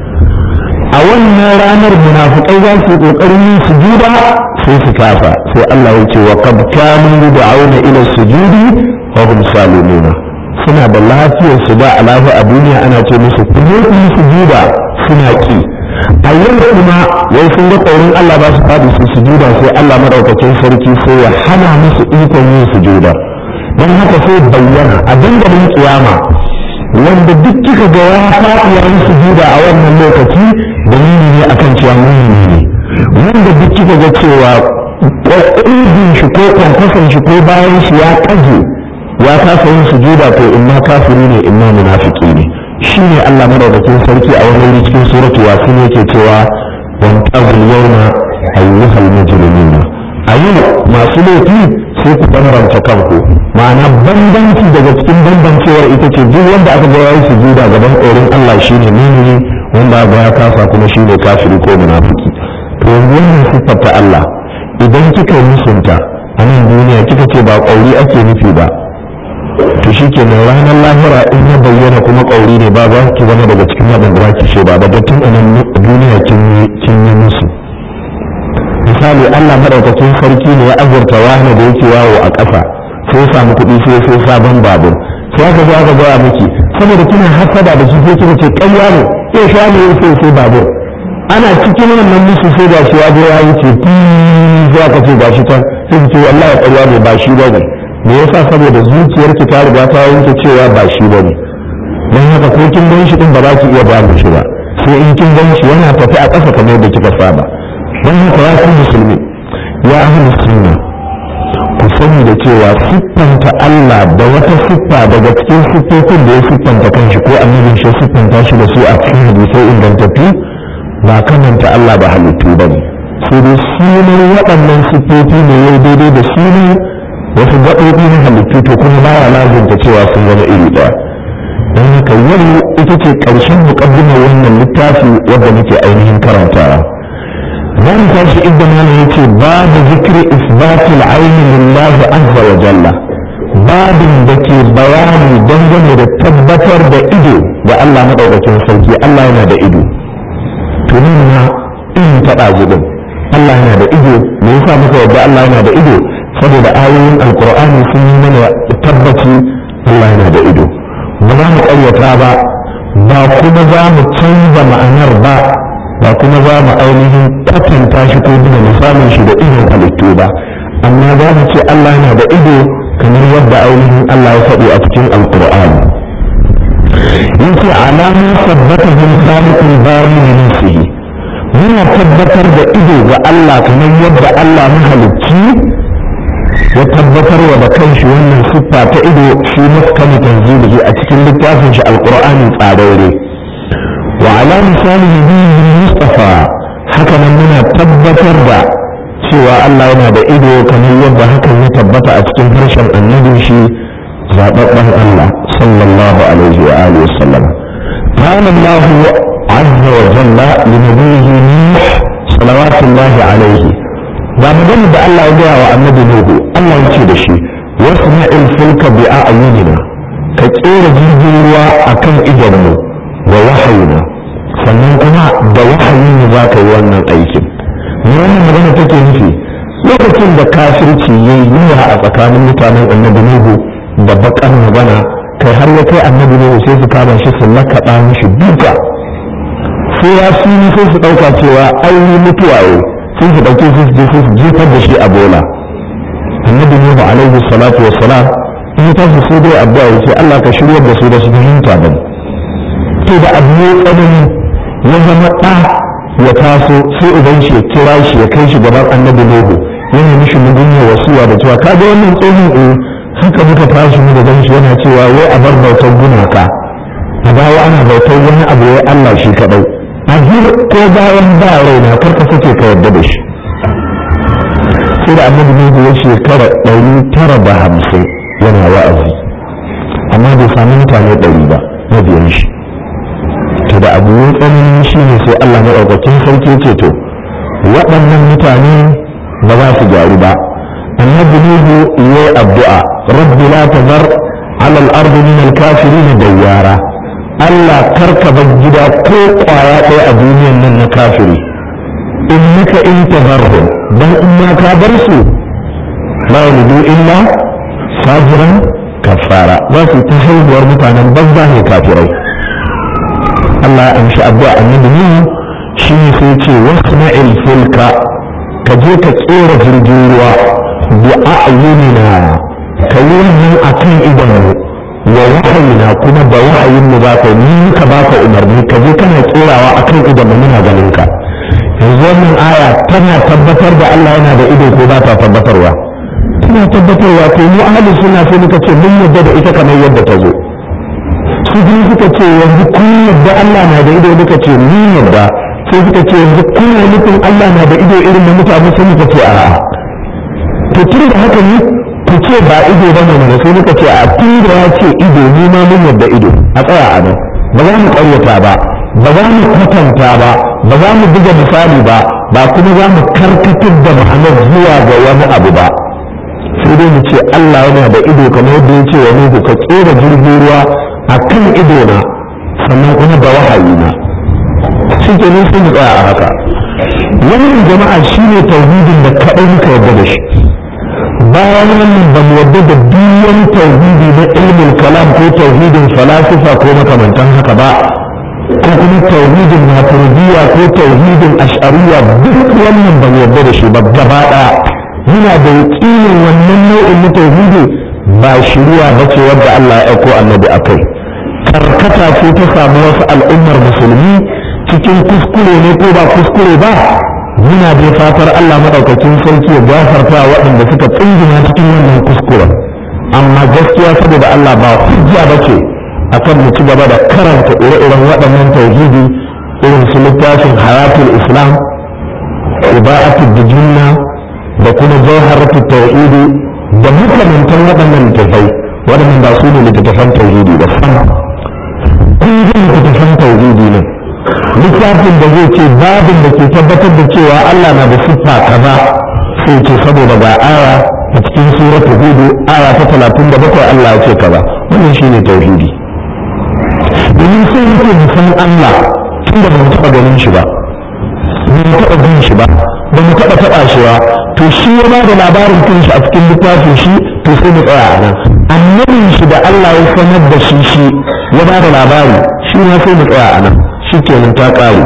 a wannan ranar munafukai za su yi ƙoƙarin yin sujuda sai su kafa sai Allah ya ce wa qad kanu yud'auna ila sujudi wa hum salimuna suna da lafiyar su da alahi a duniya ana ce musu ku je ku yi sujuda suna ki a yau kuma wai sun ga ƙaurin Allah ba su faɗi su sujuda sai Allah madaukakin sarki sai ya hana musu ikon yin sujuda don haka sai bayyana a dandalin kiyama wanda duk kika ga ya faɗi ya yi sujuda a wannan lokaci dalili ne akan cewa mumini ne wanda duk kika ga cewa ƙwaƙwabin shi ko kwankwason shi ko bayan shi ya ƙaje ya kasa yin sujuda to imma kafiri ne imma munafiki ne shi ne Allah madaukakin sarki a wani wuri cikin suratu yasin yake cewa wan tazil yawma ayyuhal mujrimuna a yau masu laifi sai ku bambanta kanku ma'ana bambanci daga cikin bambancewar ita ce duk wanda aka ga yayi sujuda gaban tsoron Allah shine mumini wanda aka ya kasa kuma shine kafiri ko munafiki to yanzu wannan siffar ta Allah idan kika yi musunta a nan duniya kika ce ba ƙauri ake nufi ba to shi kenan ranar lahira in ya bayyana kuma ƙauri ne ba za ki zama daga cikin waɗanda za ki shaida ba tun a nan duniya kin yi musu misali Allah maɗaukakin sarki ne ya azurta wani da yake yawo a ƙasa sai ya samu kuɗi sai sai sabon babur sai aka zo aka gaya miki saboda kina hasada da shi sai kika ce ƙarya ne ya sha ne sai sai babur ana cikin wannan musu sai ga shi ya zo ya wuce sai aka ce ga shi can sai ki ce wallahi ƙarya ne ba shi ba ne me yasa saboda zuciyarki ta riga ta yanke cewa ba shi bane don haka ko kin gan shi din ba za ki iya ba shi ba sai in kin gan shi yana tafi a ƙasa kamar da kika saba don haka ya ku musulmi ya ahli sunna ku sani da cewa siffanta Allah da wata siffa daga cikin siffofin da ya siffanta kanshi ko annabin shi siffanta shi da su a cikin hadisai ingantattu ba kamanta Allah ba halittu bane sai dai sunan waɗannan siffofi ne yau daidai da sunan wasu gaɓoɓi na halittu to kuma ba ya lazimta cewa sun zama iri ɗaya don haka yau ita ce ƙarshen muƙaddimar wannan littafi wadda muke ainihin karantawa za mu tashi inda mana yace babu zikri isbatul aini lillahi azza wa jalla babin da ke bayani dangane da tabbatar da ido ga Allah madaukakin sarki Allah yana da ido to na in taɓa zubin Allah yana da ido me yasa muka yadda Allah yana da ido saboda ayoyin alkur'ani sun yi mana tabbaci Allah yana da ido ba za mu ƙaryata ba ba kuma za mu canza ma'anar ba ba kuma za mu ainihin kwatanta shi ko buga misalin shi da idon halittu ba amma za mu ce Allah yana da ido kamar yadda ainihin Allah ya faɗi a cikin alkur'ani yake alamun sabbatahin khaliqul bari min nafsihi muna tabbatar da ido ga Allah kamar yadda Allah mahalicci ya tabbatar wa da kanshi wannan siffa ta ido shi muskani tanzilihi a cikin littafin shi alqur'ani tsararre wa ala misali nabiyin mustafa haka nan muna tabbatar Allah yana da ido kamar yadda hakan ya tabbata a cikin harshen annabin shi zaɓaɓɓen Allah sallallahu alaihi wa alihi wasallam قال الله عز وجل لنبيه نوح صلوات الله عليه ba magana da Allah ya gaya wa annabi Nuhu Allah ya ce da shi wasma'il fulka bi a'yunina ka kera jirgin ruwa akan idonmu wa wahayina sannan kuma da wahayin ne za ka yi wannan aikin me wannan magana take nufi lokacin da kafirci ya yi yawa a tsakanin mutanen annabi Nuhu da bakar magana kai har ya kai annabi Nuhu sai su kama shi su lakaɗa mishi duka sai ya fi sai su ɗauka cewa ai mutuwa yau sai su ɗauke su je su jefar da shi a bola annabi nuhu alaihi salatu wa salam in ta su sai dai addu'a yace Allah ka shiryar da su da su fahimta ba to da abu ne tsanani ya zama ɗa ya taso sai uban shi ya kira shi ya kai shi gaban annabi nuhu yana mishi mugunya wasuwa da cewa kaga wannan tsohon eh haka muka tashi mu da gan shi yana cewa wai a bar bautar gumaka a dawo ana bautar wani abu wai Allah shi kadai a ko bayan ba raina karka sake ka yarda da shi sai da annabi ne ya shekara ɗari tara da hamsin yana wa'azi amma bai sami mutane ɗari ba na biyan shi to da abu ya tsanani shi ne sai Allah maɗaukakin sarki ce to waɗannan mutane ba za su gyaru ba annabi nuhu ya addu'a rabbi la tazar ala al-ardi min al-kafirin dayyara Allah karka bar gida ko kwaya ɗaya a duniyan nan na kafiri innaka in tazarhum dan in ma ka bar su la yudu illa fajiran kafara za su ta haihuwar mutanen banza ne kafirai Allah ya amshi addu'a annabi ne shi ne sai ce wasma'il fulka ka je ka tsere jirgin ruwa bi a'yunina ka yi wannan akan idanu wa wahayina kuma da wahayin mu baka ni ka baka umarni ka je kana tsirawa akan idan mu muna ganin ka yanzu wannan aya tana tabbatar da Allah yana da ido ko ba ta tabbatarwa tana tabbatarwa to mu ahli suna sai muka ce mun yadda da ita kamar yadda ta zo su kuma suka ce yanzu kun yadda Allah na da ido muka ce ni yadda sai suka ce yanzu kun nufin Allah na da ido irin na mutane sai muka ce a'a to tun da haka ne ku ce ba ido ba ne mana sai muka ce a tun da ya ce ido ni ma mun yadda ido a tsaya a nan ba za mu ƙaryata ba ba za mu kwatanta ba ba za mu buga misali ba ba kuma za mu karkatar da ma'anar zuwa ga wani abu ba sai dai mu ce Allah yana da ido kamar yadda ya ce wa Nuhu ka kera jirgin ruwa a kan ido na sannan kuma da wahayi na shi ke nan sai mu tsaya a haka wannan jama'a shine tauhidin da kaɗai muka yarda da shi bayan wannan ba mu yarda da biyan tauhidi na ilmin kalam ko tauhidin falasifa ko makamantan haka ba ko kuma tauhidin maturidiyya ko tauhidin ash'ariyya duk wannan ba mu yarda da shi ba gaba ɗaya muna da yaƙinin wannan nau'in na tauhidi ba shiriya ba ce wadda Allah ya aiko annabi akai karkata ce ta samu wasu al'ummar musulmi cikin kuskure ne ko ba kuskure ba muna da fatar Allah madaukakin sarki ya gafarta waɗanda suka tsingina cikin wannan kuskuren amma gaskiya saboda Allah ba hujja ba ce akan mu ci gaba da karanta ire-iren waɗannan tauhidi irin su littafin hayatul islam ibaatul dijinna da kuma jawharatu tauhidi da makamantan waɗannan littattafai waɗannan ba su ne littattafan tauhidi ba sama kun ji littattafan tauhidi ne littafin da zai ce babin da ke tabbatar da cewa Allah na da siffa kaza sai ce saboda ga aya a cikin suratul hudu aya ta talatin da bakwai Allah ya ce kaza wannan shine tauhidi domin sai muke mu san Allah tun da mu taɓa ganin shi ba mu taɓa jin shi ba ba mu taɓa taɓa shi ba to shi ya ba da labarin kanshi a cikin littafin shi to sai mu tsaya a nan annabin shi da Allah ya sanar da shi shi ya ba da labari shi ma sai mu tsaya a nan shi kenan ta ƙare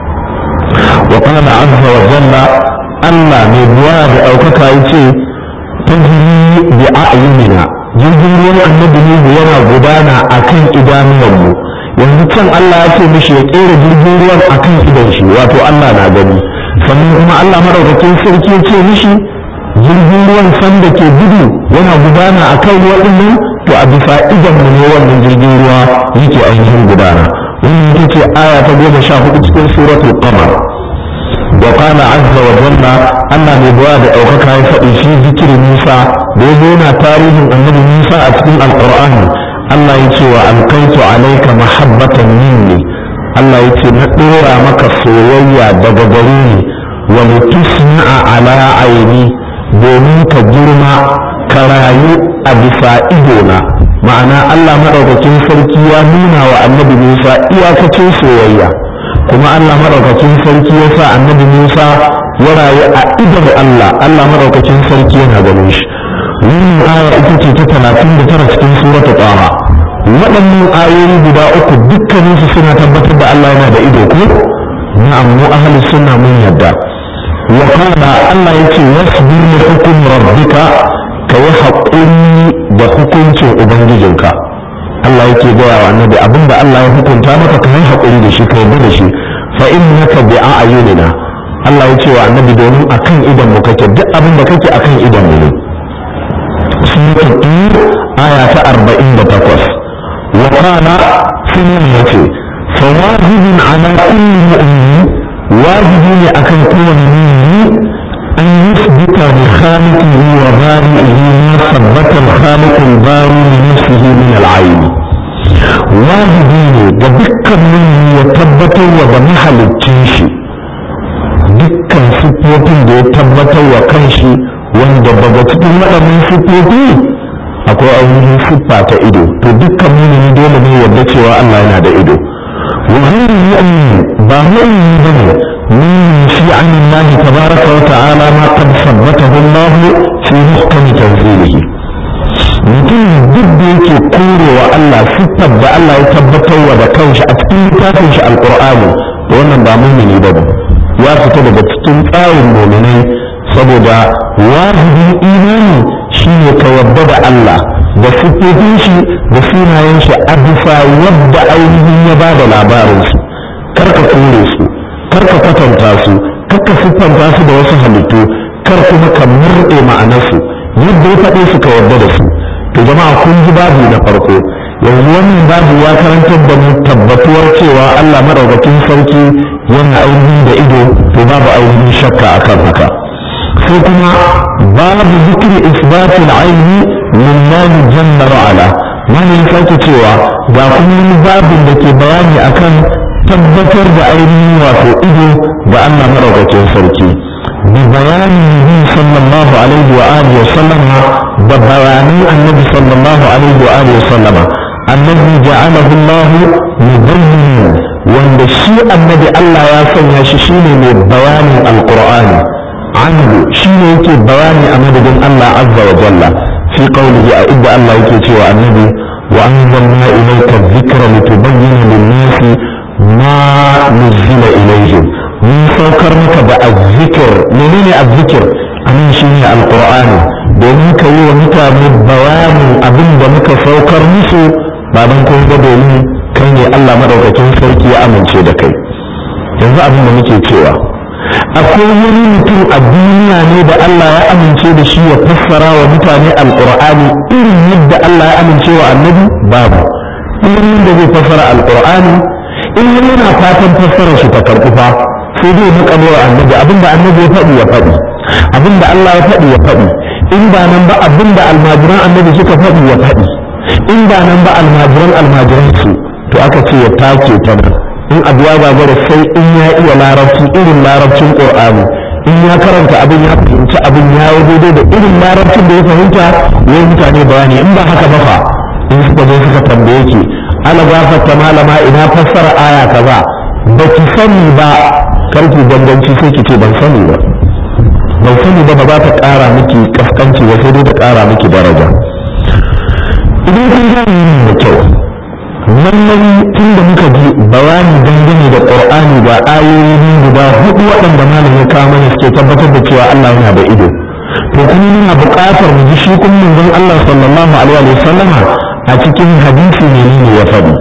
wa qala azza wa jalla Allah mai buwa da ɗaukaka ya ce tajri bi a'yunina jirgin ruwan annabi ne yana gudana akan idanuwanmu yanzu can Allah ya ce mishi ya kera jirgin ruwan akan idan shi wato Allah na gani sannan kuma Allah madaukakin sarki ya ce mishi jirgin ruwan sanda ke gudu yana gudana akan ruwan nan to a bisa idan mu ne wannan jirgin ruwa yake ainihin gudana wannan ita ce aya ta goma sha hudu cikin suratul qamar wa qala azza wa jalla Allah mai buwa da ɗaukaka ya faɗi shi zikiri Musa da ya yana tarihin annabi Musa a cikin alqur'ani Allah ya ce wa alkaitu alaika mahabbatan minni Allah ya ce na ɗora maka soyayya daga gare ni wa litusna'a ala aini domin ka girma ka rayu a bisa idona ma'ana Allah maɗaukakin sarki ya nuna wa annabi Musa iyakacin soyayya kuma Allah maɗaukakin sarki ya sa annabi Musa ya rayu a idon Allah Allah maɗaukakin sarki yana ganin shi wannan aya ita ce ta talatin da tara cikin suratul Taha waɗannan ayoyi guda uku dukkaninsu suna tabbatar da Allah yana da ido ko na'am mu ahlus sunna mun yadda wa kana Allah yace wasbir li hukm rabbika ka yi haƙuri da hukuncin ubangijinka Allah yake gaya wa annabi abinda Allah ya hukunta maka ka yi haƙuri da shi ka yarda da shi fa innaka bi a'yunina Allah ya ce wa annabi domin akan idan mu kake duk abin da kake akan idan mu ne suratul tur aya ta 48 وقال سنية فواجب على كل مؤمن واجب أكن كون مؤمن أن يثبت لخالقه وبارئه ما ثبت الخالق الباري لنفسه من العين wajibi ne ga dukkan mummi ya tabbatar wa da mahalicin shi dukkan siffofin da ya tabbatar wa kanshi wanda daga cikin waɗannan siffofi akwai ainihin siffa ta ido to dukkan mumini dole ne yadda cewa Allah yana da ido wa ghayru mu'min ba mu'min bane من في عن الله تبارك وتعالى ما قد ثبته الله في محكم تنزيله mutum duk da yake kore wa Allah siffar da Allah ya tabbatar wa da kanshi a cikin littafin shi alqur'ani da wannan ba mumini ba ya fita daga cikin tsarin muminai saboda wajibin imani shine ka yadda da Allah da siffofin shi da sunayen shi a bisa yadda ainihin ya ba da labarin su kar ka kore su kar ka kwatanta su kar ka siffanta su da wasu halittu kar kuma ka murɗe ma'anarsu yadda ya faɗe su ka yarda da su to jama'a kun ji babu na farko yanzu wannan babu ya karantar da mu tabbatuwar cewa Allah madaukakin sarki yana ainihin da ido to babu ainihin shakka akan haka sai kuma babu zikri isbatul aini lillahi jalla wa ala mana ya sake cewa ga kuma wani babin da ke bayani akan tabbatar da ainihin wato ido ga Allah madaukakin sarki bi bayanin nabi sallallahu alaihi wa alihi wa sallama da bayanan annabi sallallahu alaihi wa alihi wa sallama annabi ja'alahu Allah mubayyin wanda shi annabi Allah ya sanya shi shine mai bayanin alqur'ani anhu shine yake bayani a madadin Allah azza wa jalla fi qawlihi a idda Allah yake cewa annabi wa anzalna ilayka dhikra litubayyana lin-nasi ما نزل إليهم من سوكر مك بالذكر منين الذكر أمين شيني القرآن domin ka yi wa mutane bayanin abin da muka saukar musu ba don kun ga domin kai ne Allah madaukakin sarki ya amince da kai yanzu abin da muke cewa akwai wani mutum a duniya ne da Allah ya amince da shi ya fassara wa mutane alqur'ani irin yadda Allah ya amince wa annabi babu irin da zai fassara alqur'ani in yana fatan fassarar shi ta karɓi fa sai dai muka wa annabi abinda annabi ya faɗi ya faɗi abinda Allah ya faɗi ya faɗi in ba nan ba abinda almajiran annabi suka faɗi ya faɗi in ba nan ba almajiran almajiran su to aka ce ya take ta nan in abu ya gagara sai in ya iya larabci irin larabcin qur'ani in ya karanta abin ya fahimci abin ya yi daidai da irin larabcin da ya fahimta ya mutane bayani in ba haka ba fa in suka zo suka tambaye ki ana gafarta malama ina fassara aya kaza ba ki sani ba karki ganganci sai ki ce ban sani ba ban sani ba ba za ta ƙara miki kaskanci ba sai dai ta ƙara miki daraja idan kun gane da kyau lallai tun da muka ji bayani dangane da qur'ani ga ayoyi guda hudu waɗanda malam ya kawo mana suke tabbatar da cewa Allah yana da ido to kuma muna buƙatar mu ji shi kuma manzon Allah sallallahu alaihi wa sallama a cikin hadisi ne ne ya faɗi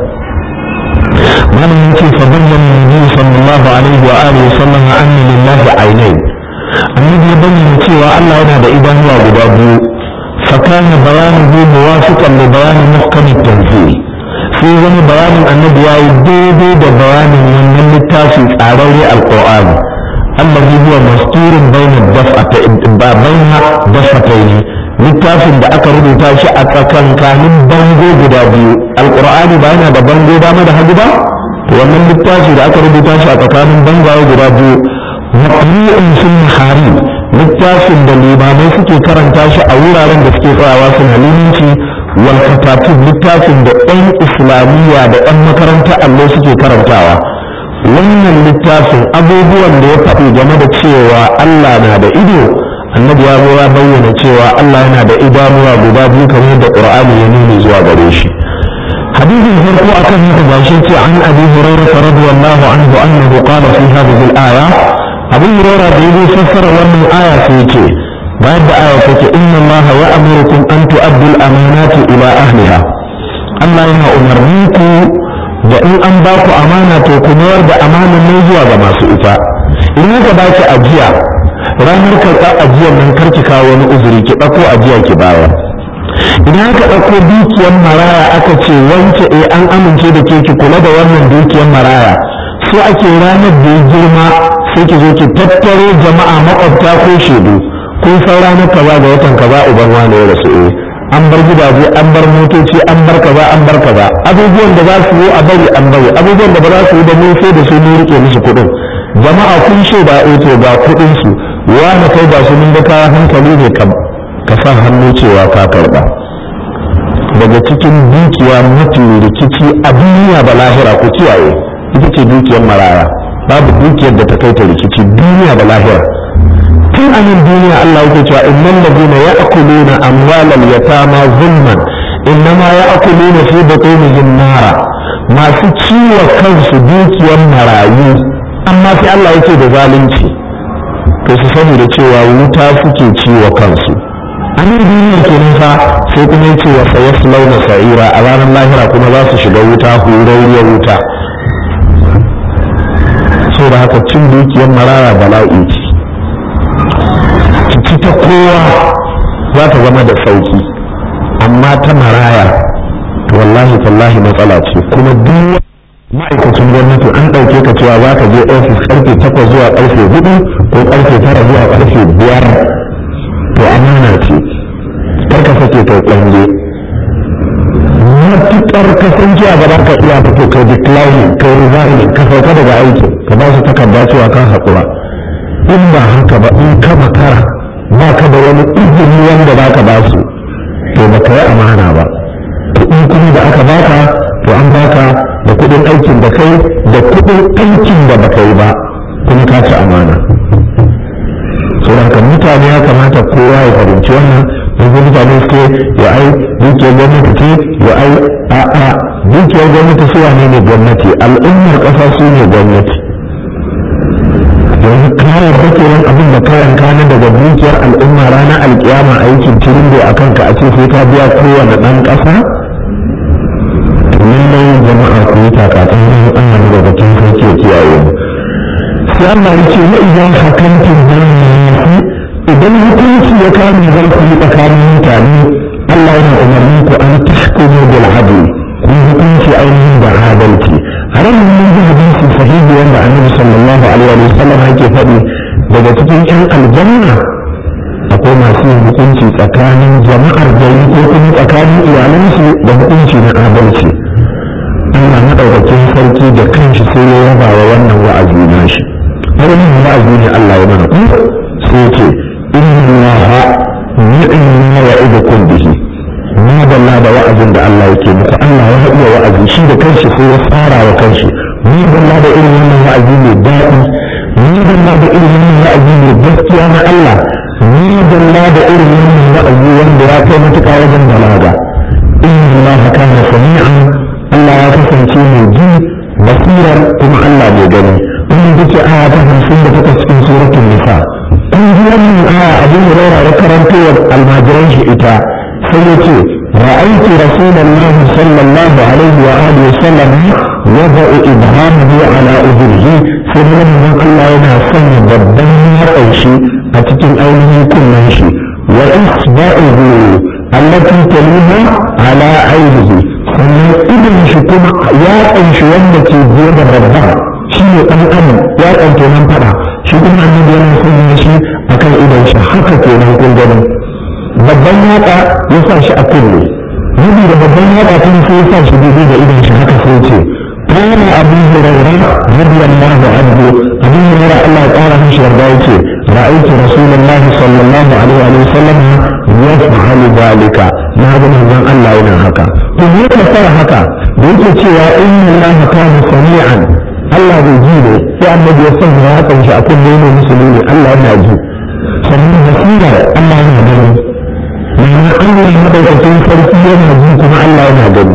malam yake fa bayyana nabi sallallahu alaihi wa alihi wa sallam anna lillahi aynayn annabi ya bayyana cewa Allah yana da idanuwa guda biyu fa kana bayanuhu muwafiqan li bayani muhkam at-tanzil sai wani bayanin annabi ya yi daidai da bayanin wannan littafi tsararre alqur'ani allazi huwa masturun bayna daf'atayn ba bayna daf'atayn littafin da aka rubuta shi a tsakankanin bango guda biyu alqur'ani ba yana da bango dama da hagu ba to wannan littafi da aka rubuta shi a tsakanin bangaye guda biyu maqru'un fil maharib littafin da limamai suke karanta shi a wuraren da suke tsayawa suna limanci wal katatib littafin da ɗan islamiyya da ɗan makarantar allo suke karantawa wannan littafin abubuwan da ya faɗi game da cewa Allah na da ido annabi ya zo ya bayyana cewa Allah yana da idanuwa guda biyu kamar da Qur'ani ya nuni zuwa gare shi hadisin farko akan haka gashi ce an abi hurairah radiyallahu anhu annahu qala fi hadhihi al-aya abu hurairah da yazo fassara wannan aya sai ce bayan da aya take inna Allah ya'murukum an tu'addu al-amanati ila ahliha Allah yana umarni ku da in an ba ku amana to ku mayar da amanar nan zuwa ga masu ita in ka ba ki ajiya ranar karɓar ajiyar nan karki kawo wani uzuri ki ɗauko ajiya ki bayar idan aka ɗauko dukiyar maraya aka ce wance eh an amince da ke ki kula da wannan dukiyar maraya so ake ranar da ya girma sai ki zo ki tattaro jama'a makwabta ko shaidu kun san ranar kaza ga watan kaza uban wane ya rasu eh an bar gidaje an bar motoci an bar kaza an bar kaza abubuwan da za su yi a bari an bari abubuwan da ba za su yi da mun sai da su mun rike musu kuɗin jama'a kun shaida eh to ga kuɗin su wani kai ba su mun ga kayan hankali ne kam ka sa hannu cewa ka karba daga cikin dukiya mafi rikici a duniya da lahira ku kiyaye ita ce dukiyar maraya babu dukiyar da ta kai ta rikici duniya da lahira tun a nan duniya Allah yake cewa innal ladina ya'kuluna amwalal yatama zulman innama ya'kuluna fi butunihim nara masu ciwo kansu dukiyar marayu amma sai Allah yake da zalunci to su sani da cewa wuta suke ciwo kansu a nan duniya kenan fa sai kuma yace wa sayaslawna sa'ira a ranar lahira kuma za su shiga wuta hurairiyar wuta so da haka cin dukiyar marara bala'i ce ci ta kowa za ta zama da sauki amma ta maraya wallahi tallahi matsala ce kuma duk ma'aikacin gwamnati an ɗauke ka cewa za ka je ofis karfe takwas zuwa karfe hudu ko karfe tara zuwa karfe biyar to amana ce kar ka sake kai tsange matuƙar kasance a gaba ka iya fito kai declining kai resigning ka sauka daga aiki ka ba su takarda cewa ka haƙura in ba haka ba in ka makara ba ka da wani izini wanda za ka ba su to ba ka yi amana ba kuɗi kuma da aka baka to an baka da kuɗin aikin da kai da kuɗin aikin da baka yi ba kuma ka ci amana saboda mutane ya kamata kowa ya fahimci wannan yanzu mutane suke ya ai dukiyar gwamnati ce ya ai a'a dukiyar gwamnati su wane ne gwamnati al'ummar ƙasa su ne gwamnati yanzu kayan bakewan abin da kayan kana daga dukiyar al'umma ranar alkiyama aikin tirindo a kanka a ce sai ka biya kowane ɗan ƙasa lallai jama'a ku yi takatun yin Allah daga cikin sarki ya kiyaye mu sai Allah ya ce wa idan hakantin bayyana idan hukunci ya kame zarfi tsakanin mutane Allah yana umarni ku an tahkumu bil adl ku hukunci ainihin da adalci a ran mun ji hadisi sahihi wanda Annabi sallallahu alaihi wa sallam yake faɗi daga cikin ƴan aljanna akwai masu yin hukunci tsakanin jama'ar gari ko kuma tsakanin iyalansu da hukunci na adalci Allah madaukakin sarki da kanshi sai ya yaba wa wannan wa'azi nashi wannan wa'azi ne Allah ya mana ku sai ce inna allaha ni'ma ya'idukum bihi ma dalla da wa'azin da Allah yake muku Allah ya haɗa wa'azi shi da kanshi sai ya tsara wa kanshi ni dalla da irin wannan wa'azi mai daɗi ni dalla da irin wannan wa'azi mai gaskiya na Allah ni dalla da irin wannan wa'azi wanda ya kai matuƙa wajen balaga inna allaha kana sami'an Allah ya kasance mai ji basirar kuma Allah mai gani wannan duke aya ta hamsin da takwas cikin suratul nisa an ji wannan aya abu hurairah ya karanto wa almajiran shi ita sai ya ce ra'aytu rasulullah sallallahu alaihi wa alihi wa sallam yada'u ibhamahu ala udhrihi sai mun Allah yana sanya babban yatsan shi a cikin ainihin kunnen shi wa isba'uhu allati taliha ala ainihi sannan idon shi kuma yatsan shi wanda ke biye da babban shi ne ɗan adam ya ɗauke nan faɗa shi kuma idan shi haka kenan kun gani babban yatsa ya sa shi a kunne Nabi da babban yatsa tun sai ya sa shi daidai da idan shi haka sai ce kana abu hurairah radiyallahu anhu abu hurairah Allah ya kara mishi yarda yace ra'aytu rasulullahi sallallahu alaihi wa sallam yaf'alu dhalika na ga manzon Allah yana haka to me ka fara haka da yake cewa inna allaha kana sami'an Allah bai ji ne sai annabi ya sanya hakan shi a kunne ne musulmi Allah yana ji sannan basira Allah yana gani ma'ana Allah madaukakin sarki yana ji kuma Allah yana gani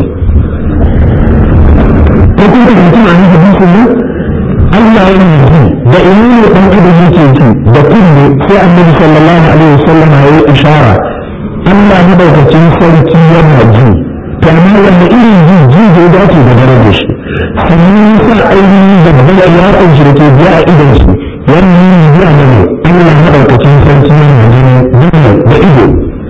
ko kuma mutum a nan hadisin nan Allah yana ji da ina ne dan adam yake ji da kunne sai annabi sallallahu alaihi wasallam ya yi ishara Allah madaukakin sarki yana ji to amma wanda irin ji ji zai dace da darajar shi sannan ya sa ainihin babban iyakan shi da ke biya a idan shi wannan yin biya na ne Allah madaukakin sarki yana gani dole da ido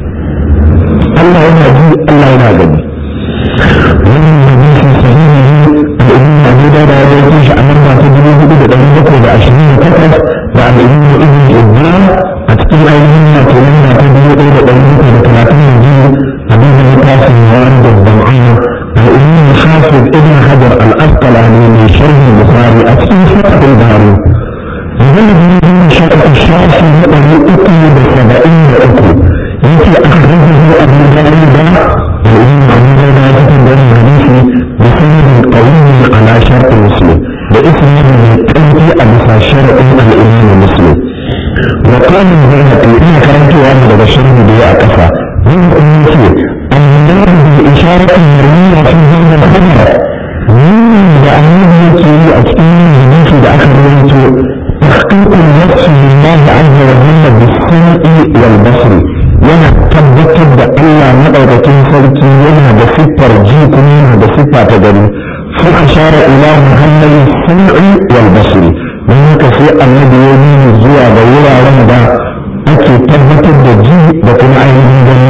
Allah yana ji Allah yana gani wannan hadisi sahihi ne al'umma Abu Dawud ya rawaito shi a nan ba ta dubu hudu da ɗari bakwai da ashirin da takwas da al'umma Ibn Ibn a cikin ainihin na ke nan ta dubu ɗaya da ɗari bakwai da talatin da biyu abin da ya tafi yawan da zam'ana al'umma Hafiz Ibn Hajar al-Asqalani mai sharhin Bukhari a cikin Fathul Bari magana da ya zama shaƙa shafi na ɗari uku da saba'in da uku yake akhrajahu Abu Dawud الإمام أبو داود ذكر بين الحديث بسند قوي على شرط مسلم باسم التنبي أبو شرط الإمام مسلم وقال البيهقي إن كانت واحدة بشره بيع كفى من أمتي النار بإشارة مرمية في هذا الخبر من بأنه يكي أسئلة الحديث بآخر وقت تحقيق النفس لله عز وجل بالسمع والبصر yana tabbatar da Allah maɗaukakin sarki yana da siffar ji kuma yana da siffa ta gani sun ashara ila muhammadi sam'i wal basri don haka sai annabi ya nuni zuwa ga wuraren da ake tabbatar da ji da kuma ainihin gani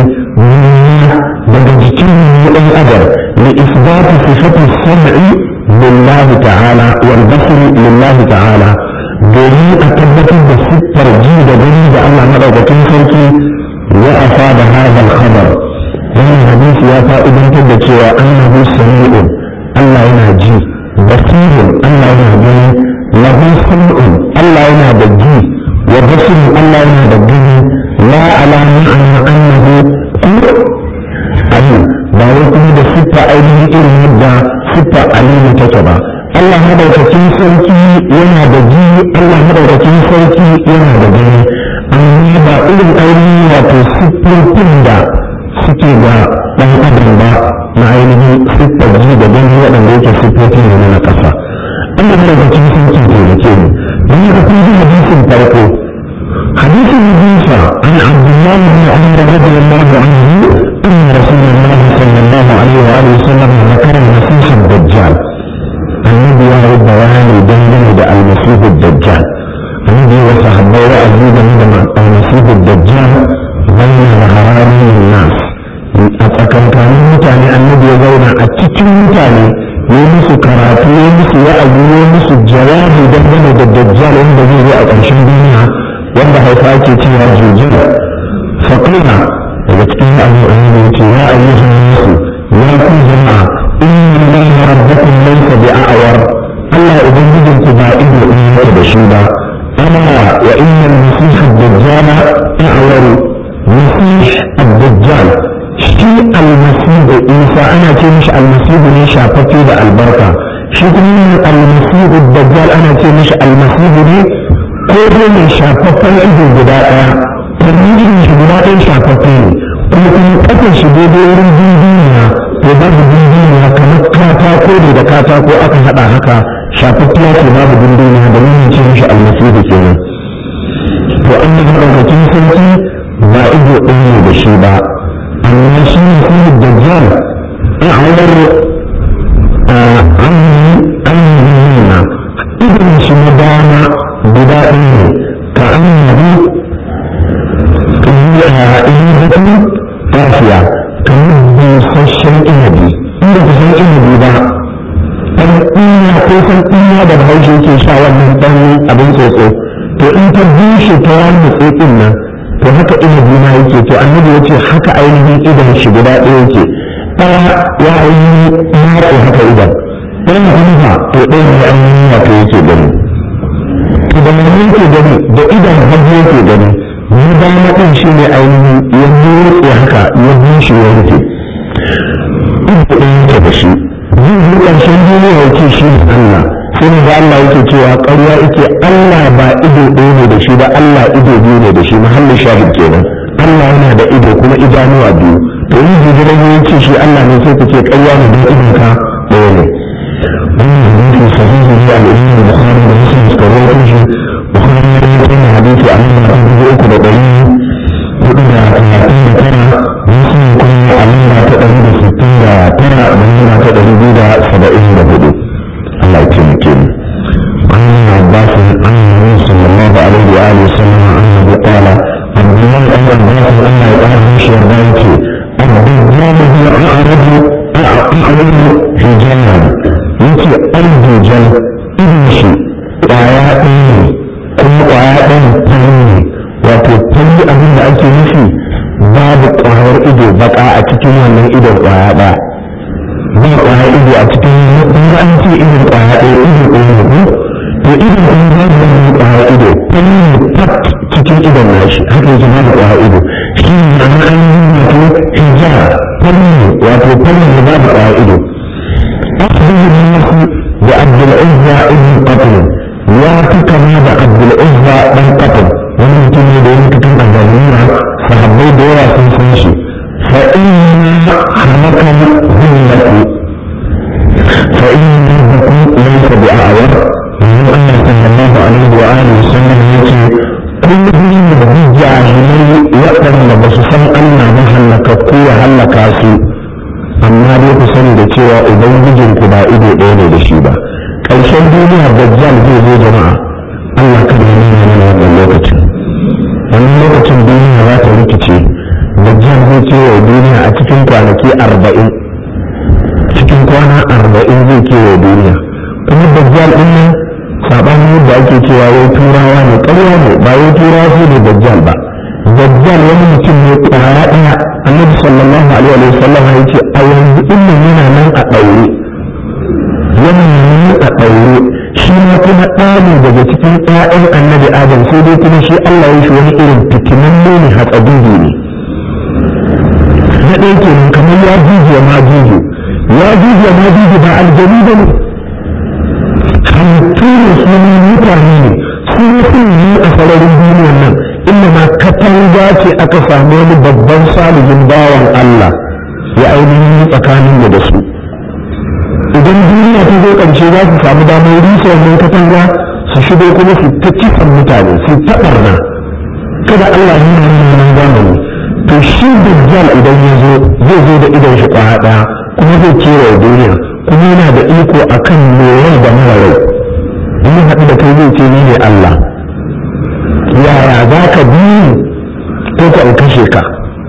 daga jikin mu ɗan adam li isbatu sifati sam'i lillahi ta'ala wal basri lillahi ta'ala domin a tabbatar da siffar ji da gani da Allah maɗaukakin sarki وأفاد هذا الخبر من الحديث يا فائدة تدكي أنه سميع الله يناجي بصير الله يناجي له سمع الله يناجي وبصر الله يناجي لا على معنى أنه عليم ba wai kuma da siffa ainihin irin yadda siffa alimu take ba Allah madaukakin sarki yana da ji Allah madaukakin sarki yana da gani amma ba irin ainihin wato siffofin da suke ga ɗan adam ba na ainihin siffar ji da gani waɗanda yake siffofi ne na ƙasa Allah madaukakin sarki taimake mu don haka kun ji hadisin farko hadisin hadisa an abdullah bin umar radiyallahu anhu anna rasulullah sallallahu alaihi wa alihi wasallam zakara al-masih ad-dajjal annabi ya yi bayani dangane da al-masih ad-dajjal annabi wa sahabbai wa'azi game da al-masih ad-dajjal bayan zaharanin nas a tsakankanin mutane annabi ya zauna a cikin mutane ya musu karatu ya musu wa'azi ya musu jawabi dangane da dajjal wanda zai zo a ƙarshen duniya wanda hausa ake cewa jujjal faƙina daga cikin wa'azi annabi ya ce ya ayyuhan nasu ya ku jama'a inna lillahi rabbakum laysa bi'awar Allah ubangijinku ba ido in yake da shi ba أنا وإن المسيح الدجال أعور مسيح الدجال شيء المسيح إيسا أنا تمش المسيح ليش أفتي البركة شيء من المسيح الدجال أنا تمش المسيح لي كل من شافتي إذا بداية تنجي من بداية شافتي kuma kuma kafin shi daidai wurin duniya to babu duniya kamar katako ne da katako aka haɗa haka shafaffiya ce babu dunduniya da nuna ce mishi almasihu kenan to an yi maɗaukakin sarki ba ido ɗaya ne da shi ba amma shi ne kuma dajjal a awar an nuna idon shi na dama guda ɗaya ne ka an yabi ihibatun tafiya kamar busasshen inabi inda kusan inabi ba dan ɗinya ko san ɗinya da bahaushe yake sha wannan ɗan abin tsotso to in ta bushe ta wani tsotsin nan to haka inabi ma yake to annabi ya ce haka ainihin idan shi guda ɗaya yake ɗaya ya ainihin matsa haka idan ɗayan kuma to ɗayan ya ainihin wato yake gani to da mai yake gani da idan hagu yake gani ni dama ɗin shi ne ainihin ya motsa haka ya bushe ya rufe ido ɗaya yake da shi yin yi ƙarshen duniya yake shi ne Allah sai ne da Allah yake cewa ƙarya yake Allah ba ido ɗaya ne da shi ba Allah ido biyu ne da shi mahallin shahid kenan Allah yana da ido kuma idanuwa biyu to in jijiran ya ce shi Allah ne sai ka ce ƙarya ne don idon ka ɗaya ne wannan hadisi sahihi ne al-Imam Bukhari da Muslim suka rawaito shi Bukhari ya rawaito ne hadisi a nan da dubu uku da ɗari hudu da talatin da tara Muslim kuma a nan ta ɗari da sittin da tara da nan ta ɗari biyu da saba'in da hudu Allah ya taimake mu عن ابن عباس عن النبي صلى الله عليه وآله وسلم أنه قال عبد الله بن عباس أن يقال مش يرضى الدجال هو أعرض أعرض في جنة يتي الدجال إبنشي وعيائي كل وعيائي تنمي وتتلي أبن أكي نفي باب قهر إدو بقى أتكي من إدو وعيائي ba kwaya ido a cikin ba an ce irin kwaya ɗaya ido ɗaya ne to irin ɗaya ba da wani kwaya ido fanni ne fat cikin idon nashi haka yake ba da kwaya ido shi ne na ainihin wato hijab fanni ne wato fanni ne ba da kwaya ido أخبر الناس بعبد العزة ابن قتل يا كما بعبد العزة بن قتل ومن تني دون كتب الظالمين صحابي دورا سنسنشي فإن خلق الهمة فإن ربكم ليس بأعور من أن صلى الله عليه وآله وسلم يأتي كل من الجاهلي وأن بصفا أن مهلك قوة هلك سوء amma dai ku sani da cewa ubangijin ku ba ido ɗaya ne da shi ba ƙarshen duniya dajjal zai zo jama'a Allah kada ya nuna mana wannan lokacin wannan lokacin duniya za ta rikice dajjal zai kewaye duniya a cikin kwanaki arba'in cikin kwana arba'in zai kewaye duniya kuma dajjal ɗin nan saɓanin yadda ake cewa wai turawa ne ƙarya ne ba wai turawa su ne dajjal ba dajjal wani mutum ne ƙwaya ɗaya annabi sallallahu alaihi wa sallam ya ce a yanzu ilmin yana nan a ɗaure yana nan a ɗaure shi ma kuma ɗani daga cikin ƴaƴan annabi adam sai dai kuma shi Allah ya shi wani irin fitinan ne hatsabibi ne na ɗaya kenan kamar ya juje ma juje ya juje ma juje ba aljanu ba ne halittu ne su ne mutane ne su ne sun yi a sararin duniyar nan inda ma katanga ce aka samu wani babban salihin bawan Allah ya ainihin tsakanin da su idan duniya ta zo ƙarshe za su samu damar rusa wannan katanga su shigo kuma su ta kisan mutane su ta ɓarna kada Allah yi nan zamani to shi dajjal idan ya zo zai zo da idon shi kwaya ɗaya kuma zai kewaye duniya kuma yana da iko akan mai rai da mara rai in haɗu da kai zai ce ni ne Allah yaya za ka bi ko ka kashe ka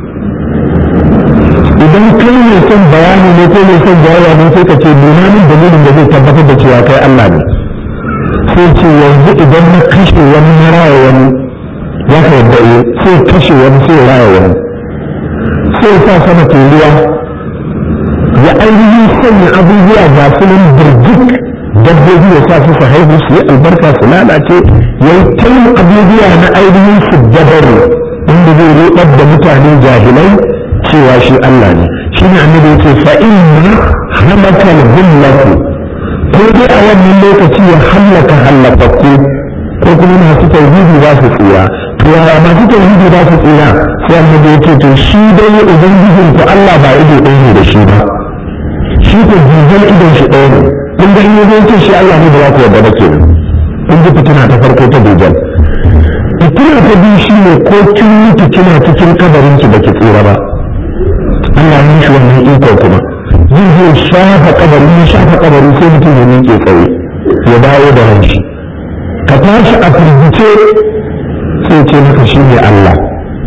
idan kai mai son bayani ne ko mai son jawaya ne sai ka ce nuna min dalilin da zai tabbatar da cewa kai Allah ne sai ce yanzu idan na kashe wani na raya wani ya ka yadda iya sai kashe wani sai raya wani sai sa sama ruwa ya ainihin sanya abubuwa ga su nan birjik dabbobi ya sa su su haihu su yi albarka su lalace ya yi tayin abubuwa na ainihin su dabaru inda zai rubar da mutane jahilai cewa shi Allah ne shi ne annabi ya ce fa inna halaka al-hullatu ko dai a wannan lokaci ya hallaka hallakakku ko kuma masu tauhidi za su tsira to yaya masu tauhidi za su tsira sai annabi ya ce to shi dai ubangijin ku Allah ba ido ɗaya ne da shi ba shi ko jijiyar idon shi ɗaya ne kun ga in ya ce shi Allah ne da za ku yarda ba kenan kun ji fitina ta farko ta dujal fitina ta biyu shi ne ko kin mutu kina cikin kabarin ki baki tsira ba Allah ya shi wannan iko kuma zai zo shafa kabari ya shafa kabari sai mutum ya miƙe tsaye ya dawo da ran shi ka tashi a firgice sai ce maka shi ne Allah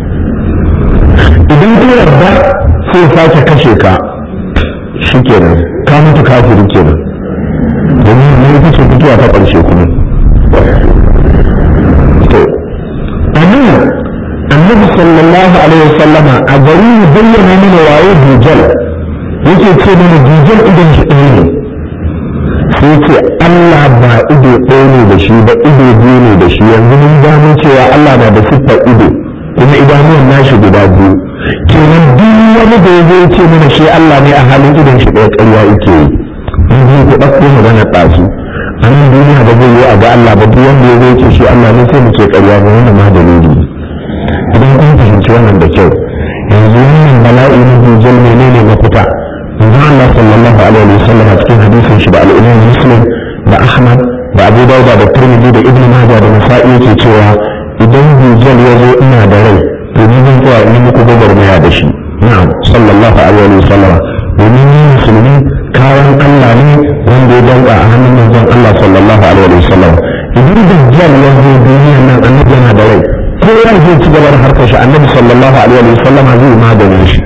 idan ka yarda sai sake kashe ka shi kenan ka mutu kafiri kenan domin ne ita ce mutuwa ta ƙarshe kuma to anan annabi sallallahu alaihi wasallama a gari ya bayyana mana waye dujal yake ce mana dujal idan shi ɗaya ne sai ce Allah ba ido ɗaya ne da shi ba ido biyu ne da shi yanzu mun gano cewa Allah na da siffar ido kuma idanuwan nashi guda biyu kenan duk wani da ya zai ce mana shi Allah ne a halin idon shi ɗaya ƙarya yake yi in zai ku ɗauko magana ɗazu a nan duniya ba zai yi a ga Allah ba duk wanda ya zai ce shi Allah ne sai mu ce ƙarya ba wannan ma dalili idan kun fahimci wannan da kyau yanzu wannan bala'i na hujjal menene mafita manzon Allah sallallahu alaihi wa sallam a cikin hadisin shi da al-Imam Muslim da Ahmad da Abu Dawud da Tirmidhi da Ibn Majah da Nasa'i yake cewa idan hujjal ya zo ina da rai to ni zan tsaya in muku gwagwarmaya da shi na'am sallallahu alaihi wa sallam domin ni musulmi kayan Allah ne wanda ya danka a hannun manzon Allah sallallahu alaihi wa sallam idan dajjal ya zo duniya nan annabi yana da rai kowa zai ci gaba da harkar shi annabi sallallahu alaihi wa sallam zai maganin shi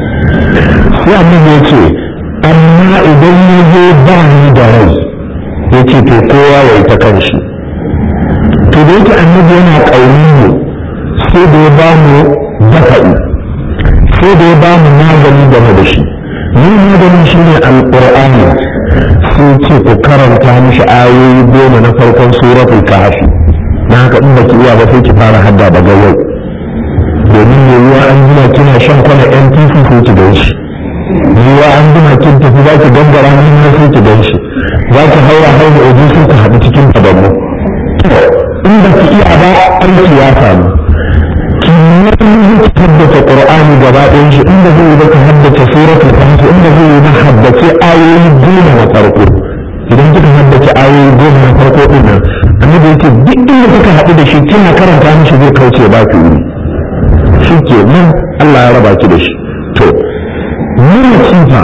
sai annabi ya ce amma idan ya zo ba ni da rai ya ce to kowa ya yi ta kanshi to da yake annabi yana ƙaunin mu sai da ya ba mu dafa'i sai da ya ba mu magani game da shi ni maganin shi ne alƙur'ani sai ce ku karanta mishi ayoyi goma na farkon suratul kahfi na haka in baki iya ba sai ki fara hadda daga yau domin yiwuwa an jima kina shan kwana NPC sai ki gan shi yiwuwa an jima kin tafi za ki gangara nan sai ki gan shi za ki haura haura oji sai ku haɗu cikin fadamu in ba ki iya ba aiki ya samu ki nemi ki haddace qur'ani gaba ɗayan shi inda zai yi ba ka haddace suratul kahfi inda zai yi na haddace ayoyi goma na farko idan kika haddace ayoyi goma na farko din nan annabi yake duk inda kuka haɗu da shi kina karanta mishi zai kauce ba ki wuri shi ke nan Allah ya raba ki da shi to nuna cifa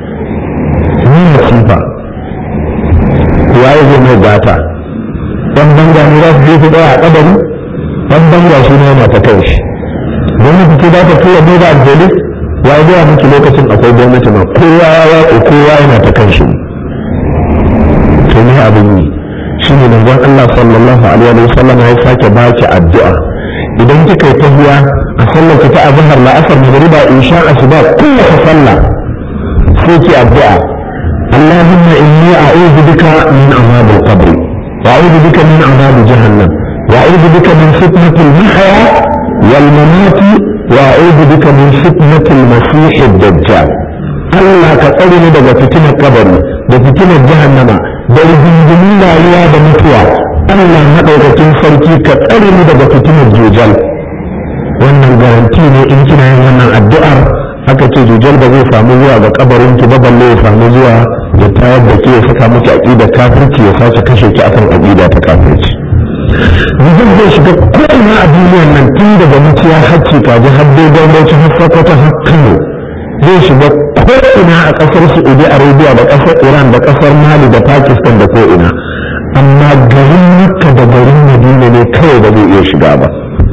nuna cifa waye zai mai gata dan banga ne za su je su tsaya a kabari dan banga shi ne yana ta kai shi gwamnati ce za ta tura duba aljali ya zuwa miki lokacin akwai gwamnati ma kowa ya watsa kowa yana ta kan shi to ne abin yi shi ne manzon Allah sallallahu alaihi wa sallam ya sake baki addu'a idan kika yi tahiya a sallar ki ta azhar la asar magriba insha asuba kowace sallah sai ki addu'a اللهم إني أعوذ بك من عذاب القبر وأعوذ بك من عذاب جهنم وأعوذ بك من فتنة المحيا والممات وأعوذ بك من فتنة المسيح الدجال Allah ka tsare ni daga fitinar kabari da fitinar jahannama da rigingimin rayuwa da mutuwa Allah maɗaukakin sarki ka tsare ni daga fitinar jujal wannan garanti ne in kina yin wannan addu'ar aka ce jujal ba zai samu zuwa ga kabarin ki ba balle ya samu zuwa ya tayar da ke ya saka miki aqidar kafirci ya sace kashe ki akan aqida ta kafirci jujal zai shiga ko'ina a duniyar nan tun daga muciya hacci kaji har dogon bauchi har sakwata har kano zai shiga ko'ina a ƙasar saudi arabia da ƙasar iran da ƙasar mali da pakistan da ko'ina amma garin makka da garin madina ne kawai ba zai iya shiga ba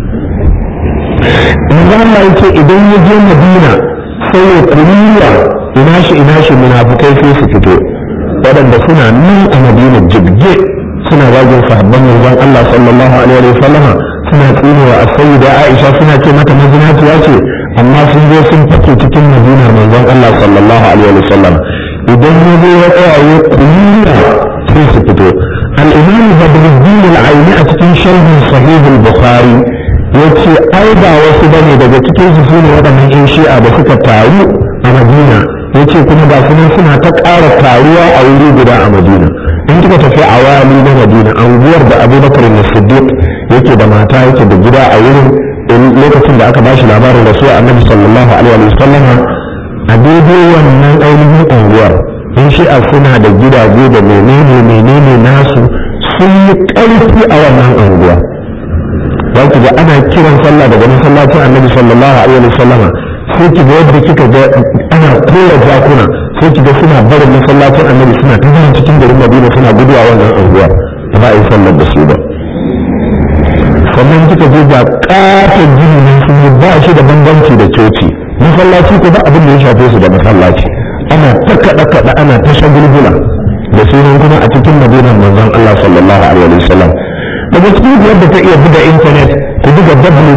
in Allah yake idan ya je madina sai ya kuriya ina shi ina shi munafukai sai su fito waɗanda suna nan a madina jibge suna zagin sahabban manzon Allah sallallahu alaihi wa sallama suna tsinewa as-sayyida Aisha suna ce mata mazinaciya ce amma sun zo sun fake cikin madinar manzon Allah sallallahu alaihi wa sallam idan ya zo ya tsaya ya kuriya sai su fito al-imam Badruddin al-Aini a cikin sharhin sahih al-Bukhari yace ai ba wasu bane daga cikin su sune waɗannan yan shi'a da suka taru a Madina yace kuma ba su suna ta ƙara taruwa a wuri guda a Madina in kika tafi a wali na Madina anguwar da Abubakar na Siddiq yake da mata yake da gida a wurin lokacin da aka bashi labarin da su Annabi sallallahu alaihi wa sallam a daidai wannan ainihin unguwar in shi'a suna da gidaje da menene menene nasu sun yi ƙarfi a wannan unguwa za ki ga ana kiran sallah daga masallacin annabi sallallahu alaihi wa sallama sai ki ga yadda kika ga ana kora jakuna sai ki ga suna barin masallacin annabi suna ta zuwa cikin garin madina suna guduwa wannan anguwa ba za a yi sallar da su ba sannan kika je ga katon gini nan sun yi ba shi da bambanci da coci masallaci ko ba abin da ya shafe su da masallaci ana ta kaɗa kaɗa ana ta shagulgula da sunan kuma a cikin madinar manzon Allah sallallahu alaihi wa sallam daga cikin yadda ta iya buga intanet ko buga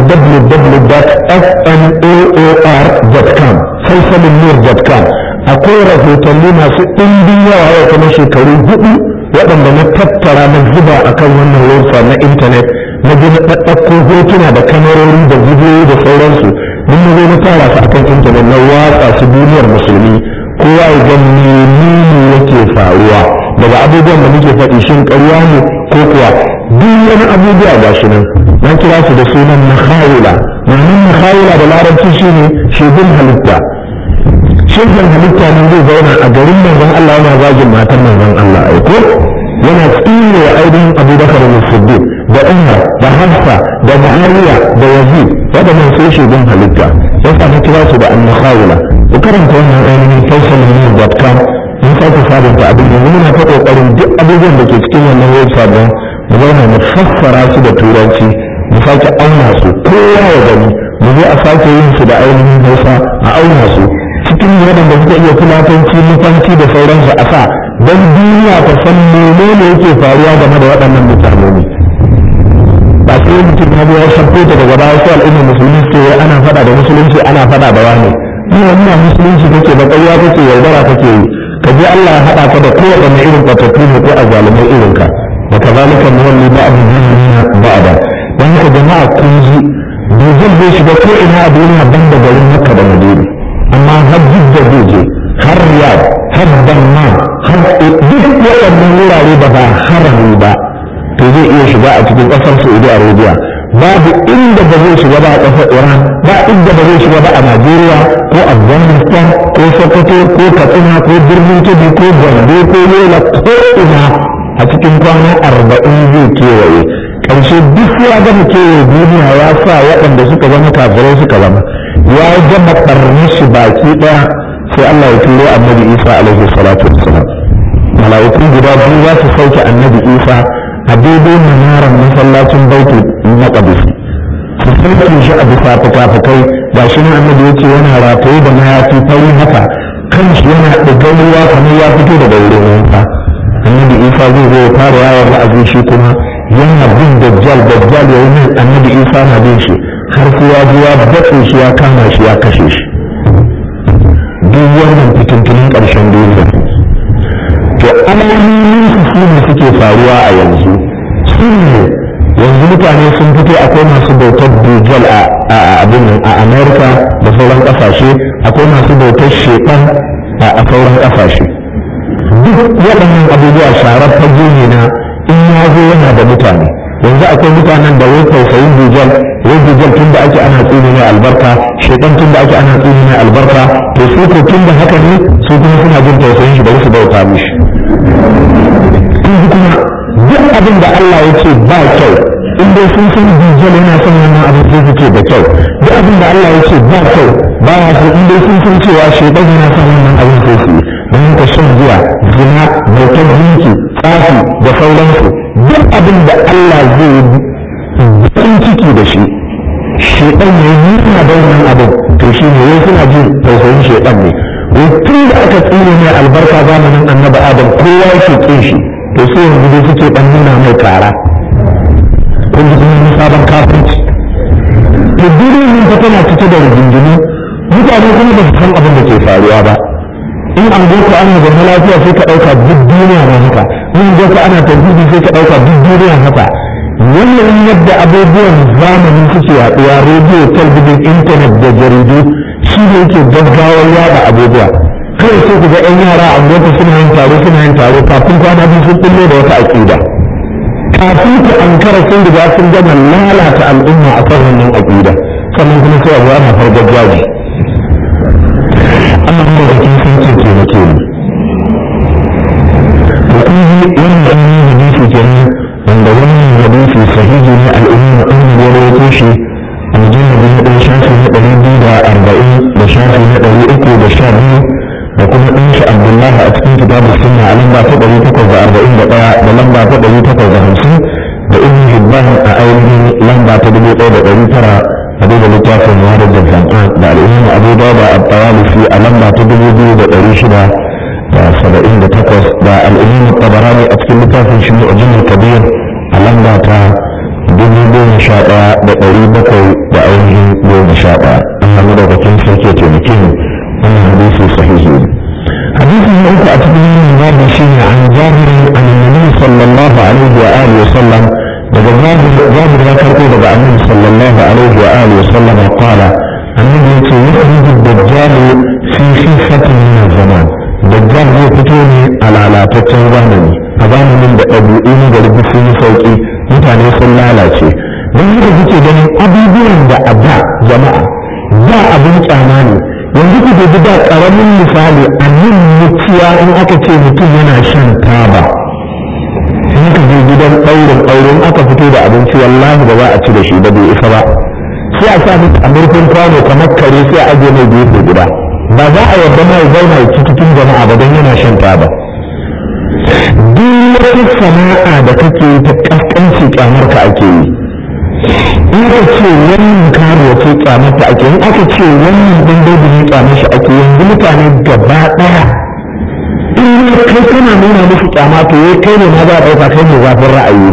www.fnoor.com salsalinur.com akwai rahotanni masu ɗimbin yawa yau kuma shekaru hudu waɗanda na tattara na zuba akan wannan website na intanet na gina ɗaɗɗakko hotuna da kamarori da bidiyoyi da sauransu mun na zo na tara su akan intanet na watsa su duniyar musulmi kowa ya ga menene yake faruwa daga abubuwan da muke faɗi shin ƙarya ne ko kuwa duk wani abubuwa ga shi nan na kira su da sunan mahawila ma'anin mahawila da larabci shine shebin halitta shebin halitta ne zai zauna a garin manzon Allah yana zagin matan manzon Allah aiko yana tsine wa ainihin abubakar da siddiq da umar da hafsa da muawiya da yazid waɗannan sai shebin halitta ya samu kira su da annahawila ku karanta wannan ainihin faisalin.com mun sake sabunta abin yanzu muna ta kokarin duk abubuwan da ke cikin wannan website din mu zauna mu fassara su da turanci mu sake auna su kowa ya gani mu zo a sake yin su da ainihin hausa a auna su cikin waɗanda suka iya fulatanci nufanci da sauransu a sa don duniya ta san menene yake faruwa game da waɗannan mutane ne ba sai mutum ya zo ya sabko ta daga baya sai al'umma musulmi ce ana faɗa da musulunci ana faɗa da wani ina ina musulunci kake da ƙarya kake yaudara kake yi ka je Allah ya haɗa ka da kowaɗanne irin kwatattu ne ko a zalumai irin ka wa kazalika nuwalli ba'd dinin ba'da dan haka jama'a kun ji dozin zai shiga ko ina a duniya ban da garin Makka da Madina amma har jidda zai je har Riyadh har Damma har duk waɗannan wurare da ba harami ba to zai iya shiga a cikin ƙasar Saudi Arabia babu inda ba zai shiga ba a ƙasar Iran ba inda ba zai shiga ba a Najeriya ko Afghanistan ko Sokoto ko Katsina ko birnin Kebbi ko Gombe ko Yola ko ina a cikin kwana arba'in zai kewaye ƙarshe duk ya gama kewaye duniya ya sa waɗanda suka zama kafirai suka zama ya gama ɓarni shi baki ɗaya sai Allah ya turo annabi Isa alaihi salatu wassalam mala'iku guda biyu za su sauke annabi Isa a daidai manarar masallacin baitul maqdis su sauke shi a bisa fuka-fukai ga shi nan annabi yace yana rataye da mayafi fari haka kan shi yana ɗigar ruwa kamar ya fito daga wurin wanka annabi isa zai zo ya fara yawon wa'azi shi kuma yana bin dajjal dajjal ya yi annabi isa na bin shi har sai ya zo ya batse shi ya kama shi ya kashe shi duk wannan fitintunin ƙarshen duniya to alamomin su su ne suke faruwa a yanzu su ne yanzu mutane sun fito akwai masu bautar dujal a abin a amerika da sauran kasashe akwai masu bautar shekan a sauran kasashe duk waɗannan abubuwa sharar fage ne na in ya zo yana da mutane yanzu akwai mutanen da wai tausayin dujal wai dujal tun da ake ana tsini mai albarka shekan tun da ake ana tsini mai albarka to su ko tun da haka ne su kuma suna jin tausayin shi bari su bauta mishi kuma duk abin da Allah ya ce ba kyau in dai sun san dijjal yana son wannan abin sai su ce da kyau duk abin da Allah ya ce ba kyau ba ya so in dai sun san cewa shaidan yana son wannan abin sai su yi don ka shan zuwa zina bautar jinki tsafi da sauransu duk abin da Allah zai yi bakin ciki da shi shaidan ya yi nuna da wannan abin to shi ne wai suna jin tausayin shaidan ne wai tun da aka tsine mai albarka zamanin annabi adam kowa yake kin shi to sai yanzu dai suke dan nuna mai kara kun ji kuma sabon kafinci to duniya nan ta tana cike da rigingimu mutane kuma ba su san abin da ke faruwa ba in an go ana zaune lafiya sai ka ɗauka duk duniya na haka in go ana tauhidi sai ka ɗauka duk duniya haka wannan yadda abubuwan zamani suke yaɗuwa rediyo talbijin intanet da jaridu shi ne yake gaggawar yada abubuwa kawai sai ku ga 'yan yara a gwamnati suna yin taro suna yin taro kafin kwana biyu sun kulle da wata aƙida kafin ku ankara sun riga sun gama lalata al'umma a kan wannan aƙida sannan kuma sai abuwa na fargar jaji Allah mu da kin san ce ke nake ni to kun ji wannan annabi hadisi kenan wanda wannan hadisi sahihi ne al'umma an ya rawaito shi a mujallar na ɗan shafi na ɗari biyu da arba'in da shafi na ɗari uku da sha biyu da kuma ɗan shi abdullahi a cikin kitabu sunna a lamba ta ɗari takwas da arba'in da ɗaya da lamba ta ɗari takwas da hamsin da ibn hibban a ainihin lamba ta dubu ɗaya da ɗari tara a duba littafin wadar da zan'an da al'umma abu dauda a tawalifi a lamba ta dubu biyu da ɗari shida da saba'in da takwas da al'umma tabarani a cikin littafin shi mu'ajin kabir a lamba ta dubu goma sha ɗaya da ɗari bakwai da ainihin goma sha ɗaya Allah madaukakin sarki ya taimake mu wannan hadisi sahihi ne hadisi na uku a cikin wannan babu shine an jabir an nabi sallallahu alaihi wa alihi wa sallam daga jabir ya karɓo daga annabi sallallahu alaihi wa alihi wa sallam qala annabi yace yukhriju ad-dajjal fi khifatin min zaman dajjal zai fito ne a lalataccen zamani a zamanin da ɗabi'u na garbi sun yi sauƙi mutane sun lalace don haka kuke ganin abubuwan da a da jama'a da abin kyama ne yanzu ku dubi da ƙaramin misali a nan muciya in aka ce mutum yana shan taba in ka je gidan ɗaurin aure in aka fito da abinci wallahi ba za a ci da shi ba bai isa ba sai a sa musu a murfin kwano kamar kare sai a aje mai gefe guda ba za a yarda mai zauna ya ci cikin jama'a ba don yana shan taba duk wata sana'a da kake yi ta kaskanci kyamar ka ake yi in aka ce wannan karuwa ce kyamar ta ake in aka ce wannan dan dobi ne kyamar shi ake yanzu mutane gaba daya in kai kana nuna musu kyama to yayi kai ne ma za a dauka kai ne zafin ra'ayi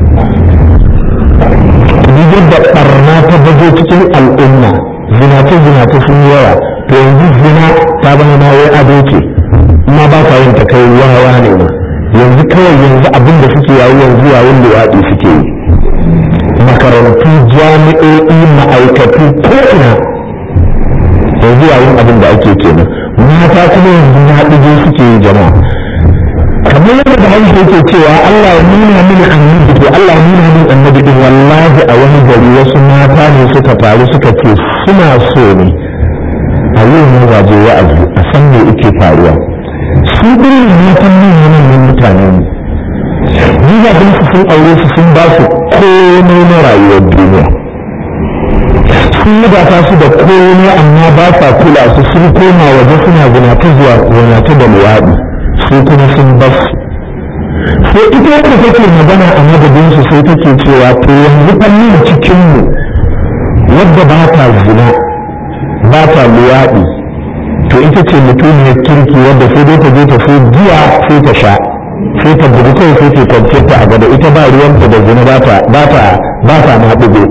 ne duk yadda barna ta bazo cikin al'umma zinace zinace sun yawa to yanzu zina ta zama ma wai ado ce ma ba ka yin ta kai wawa ne ma yanzu kawai yanzu abin da suke yayi yanzu yayin luwaɗi suke yi makarantu jami'o'i ma'aikatu ko ina yanzu yayin abin da ake kenan mata kuma yanzu na ɗige suke yi jama'a kamar yadda da hausa yake cewa Allah ya nuna mini annabi to Allah ya nuna mini annabi din wallahi a wani gari wasu mata ne suka taru suka ce suna so ne a yau ne waje wa'azi a san me yake faruwa su ɗin matan manyan mutane ne ni ba su sun aure su sun ba su komai na rayuwar duniya sun wadata su da komai amma ba sa kula su sun koma waje suna zinata zuwa zinata da luwaɗi su kuma sun bas sai ita wanda take magana a madadin su sai take cewa to yanzu fannin cikinmu wadda ba ta zina ba ta luwaɗi to ita ce mutumiyar kirki wadda sai dai ta je ta sai giya sai ta sha sai ta bugu kawai sai ta kwance ta a gaba ita ba ruwanta da zina ba ta ba ta ba ta ma bugu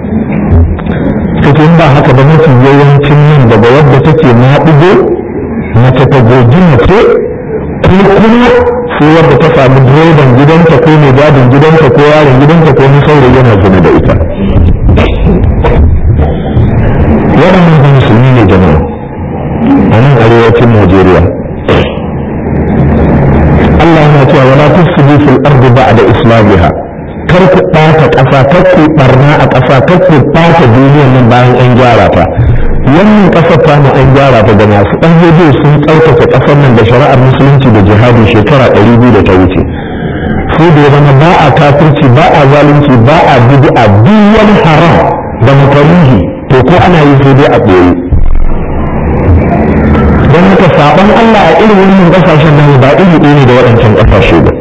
in ba haka ba mafi yawancin nan daga wadda take ma bugu mace ta goji mace ko kuma sai wadda ta samu direban gidanta ko mai gadin gidanta ko yaron gidanta ko saurayi yana zina da ita waɗannan ba musulmi ne jama'a a nan arewacin Najeriya. Allah yana cewa wala tufsidu fil ardi ba'da islamiha kar ku ɓata ƙasa kar ku barna a ƙasa kar ku ɓata duniyar nan bayan an gyara ta wannan ƙasar ta mu an gyara ta da masu ɗan hujjo sun tsarkake ƙasar nan da shari'ar musulunci da jihadi shekara ɗari biyu da ta wuce sai da ya zama ba a kafirci ba a zalunci ba a bid'a duk wani haram da makaruhi to ko ana yi sai dai a ɓoye don haka saɓon Allah a irin wannan ƙasashen nan ba iri ɗaya ne da waɗancan ƙasashe ba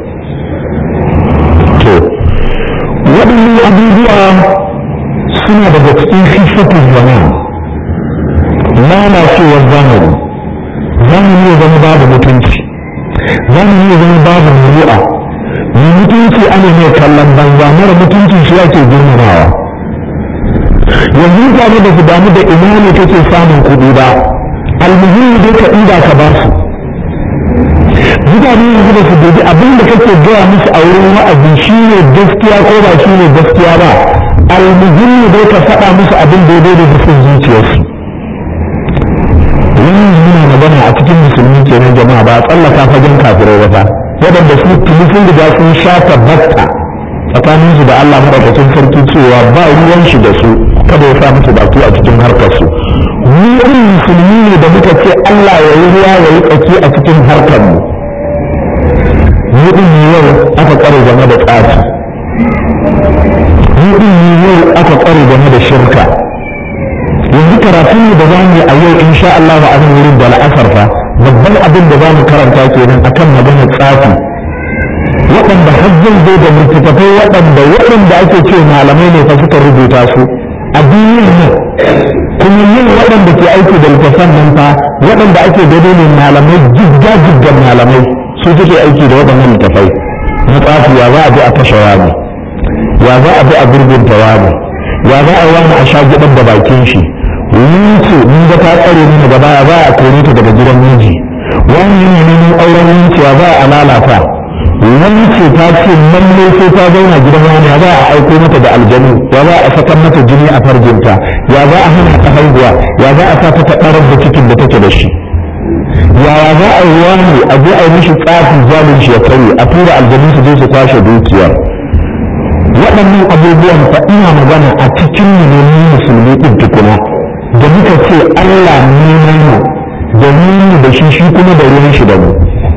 to waɗannan abubuwa suna daga cikin fifatun zaman lalacewar zamani zamani ya zama babu mutunci zamani ya zama babu muru'a mai mutunci ana mai kallon banza mara mutunci shi ake girmamawa yanzu mutane da su damu da ina ne kake samun kuɗi ba almuhimmi dai ka ɗiba ka ba su mutane yanzu da su dubi abin da kake gaya musu a wurin wa'azi shi ne gaskiya ko ba shi ne gaskiya ba almuhimmi dai ka faɗa musu abin da ya da sun zuciyarsu wannan muna magana a cikin musulmi kenan jama'a ba a tsallaka fagen kafirai ba fa waɗanda su tuni sun riga sun sha tabbata tsakanin su da Allah madaukakin sarki cewa ba ruwan shi da su kada ya sa musu baki a cikin harkar su mu irin musulmi ne da muka ce Allah ya yi ruwa ya yi tsaki a cikin harkar mu mu din ne yau aka tsare game da tsafi mu din ne yau aka tsare game da shirka yanzu karatun da za mu yi a yau insha Allah a nan wurin da la'asar fa babban abin da za mu karanta kenan akan maganar tsafi waɗanda hajjin zai da littattafai waɗanda waɗanda ake ce malamai ne fa suka rubuta su a duniyar nan kuma yin waɗanda ke aiki da littattafan nan fa waɗanda ake gado ne malamai jigga jiggan malamai su suke aiki da waɗannan littattafai na tsafi ya za a je a kashe rami ya za a bi a gurgunta wani ya za a wani a sha gidan da bakin shi wuce mun ga ta tsare ni daga baya ba a kore ta daga gidan miji wani yana neman auren wucewa ba a lalata wani ce ta ce lalle sai ta zauna gidan wani ya za a aiko mata da aljanu ya za a saka mata jini a farjinta ya za a hana ta haihuwa ya za a sa ta ɗarar da cikin da take da shi yaya za a yi wani a je a yi mishi tsafin zalunci ya kare a tura aljanu su je su kwashe dukiyar waɗannan abubuwan fa ina magana a cikin mu ne mu musulmi ɗin tukuna da muka ce Allah ne mu da mu da shi shi kuma da ruwan shi da mu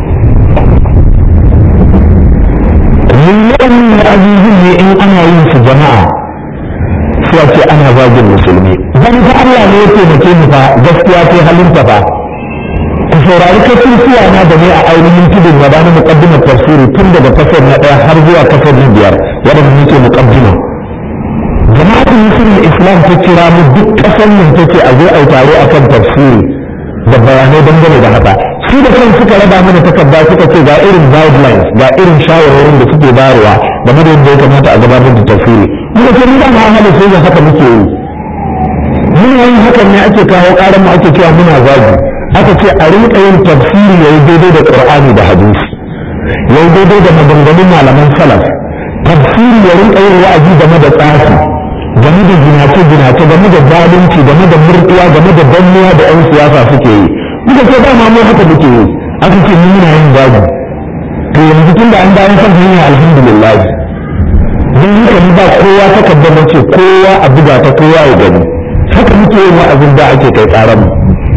mun waɗannan abubuwan ne in ana yin su jama'a sai a ce ana zagin musulmi dan fa Allah ne ya taimake mu fa gaskiya ce halinta fa ku saurari kafin suwa na da ne a ainihin tudun gaba na muqaddimar tafsiri tun daga kasar na ɗaya har zuwa kasar na biyar waɗanda muke muqaddima jama'atul musulmin islam ta kira mu duk ƙasar nan ta ce a zo a yi taro akan tafsiri da bayanai dangane da haka su da kan suka raba mana takarda suka ce ga irin guidelines ga irin shawarwarin da suke bayarwa game da yadda ya kamata a gabatar da tafsiri muka ce ni da ma hada sai da haka muke yi muna yin hakan ne ake kawo ƙaran mu ake cewa muna zagi aka ce a rinka yin tafsiri yayi daidai da qur'ani da hadisi yayi daidai da maganganun malaman salaf tafsiri ya rinka yin wa'azi game da tsafi game da ginace ginace game da zalunci game da murɗiya game da danniya da 'yan siyasa suke yi muka ce dama mu haka muke yi aka ce mu muna yin zagi to yanzu tun da an dawo kan hanya alhamdulillah don haka ni ba kowa takardar na ce kowa a buga ta kowa ya gani haka muke yin wa'azin da ake kai tsaron mu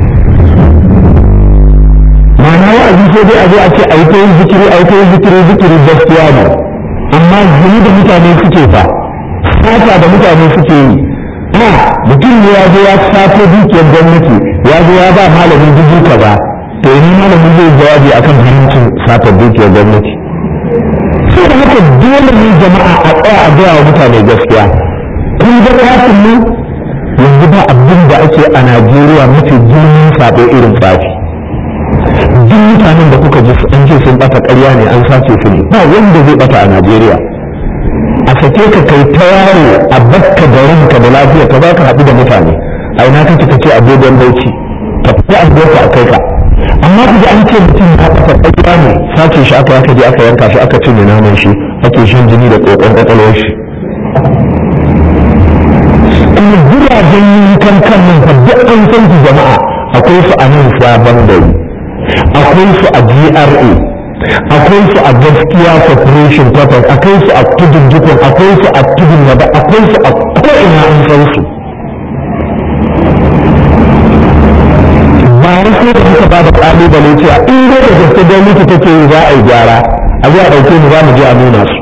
ma'ana wa'azi sai dai a zo a ce a yi ta yin zikiri a yi ta yin zikiri zikiri gaskiya ne amma zuni da mutane suke fa sata da mutane suke yi a mutum ne ya zo ya sato dukiyar gwamnati ya zo ya ba malamin dubu kaza to yi malamin zai jawabi akan haramcin sata dukiyar gwamnati sai da haka dole ne jama'a a tsaya a gaya wa mutane gaskiya kun ga kafin mu yanzu ba abin da ake a najeriya mafi girman sabo irin tsafi duk mutanen da kuka ji an ce sun bata ƙarya ne an sace su ne ba wanda zai bata a najeriya a sake ka kai ta yaro a bakka da ranka da lafiya ka za ka haɗu da mutane a ina kake ka ce a dogon bauchi ka fi an ka a kai ka amma ku ji an ce mutum ya bata ƙarya ne sace shi aka aka je aka yanka shi aka cinye naman shi ake shan jini da ƙoƙon ƙwaƙwalwar shi kuma jiragen yankan kan nan fa duk an san su jama'a akwai su a nan sabon gari akwai su a GRA akwai su a gaskiya corporation quarters akwai su a tudun dukun akwai su a tudun wada akwai su a ko'ina an san su ba wai sai da muka ba da kalubale cewa in dai da gaske gwamnati take yi za a yi gyara a zuwa ɗauke mu za mu je a nuna su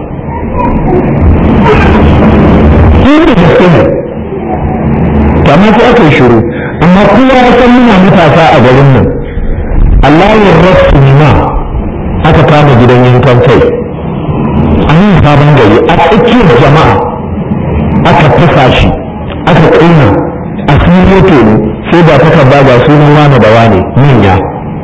in da gaske ne kamar sai aka yi shiru amma kowa ya san muna matasa a garin nan Allah ya rasu ma aka kama gidan yankan kai a nan sabon gari a tsakiyar jama'a aka fasa shi aka ƙuna a cikin moto ne sai da ta ba ga sunan wane da wane manya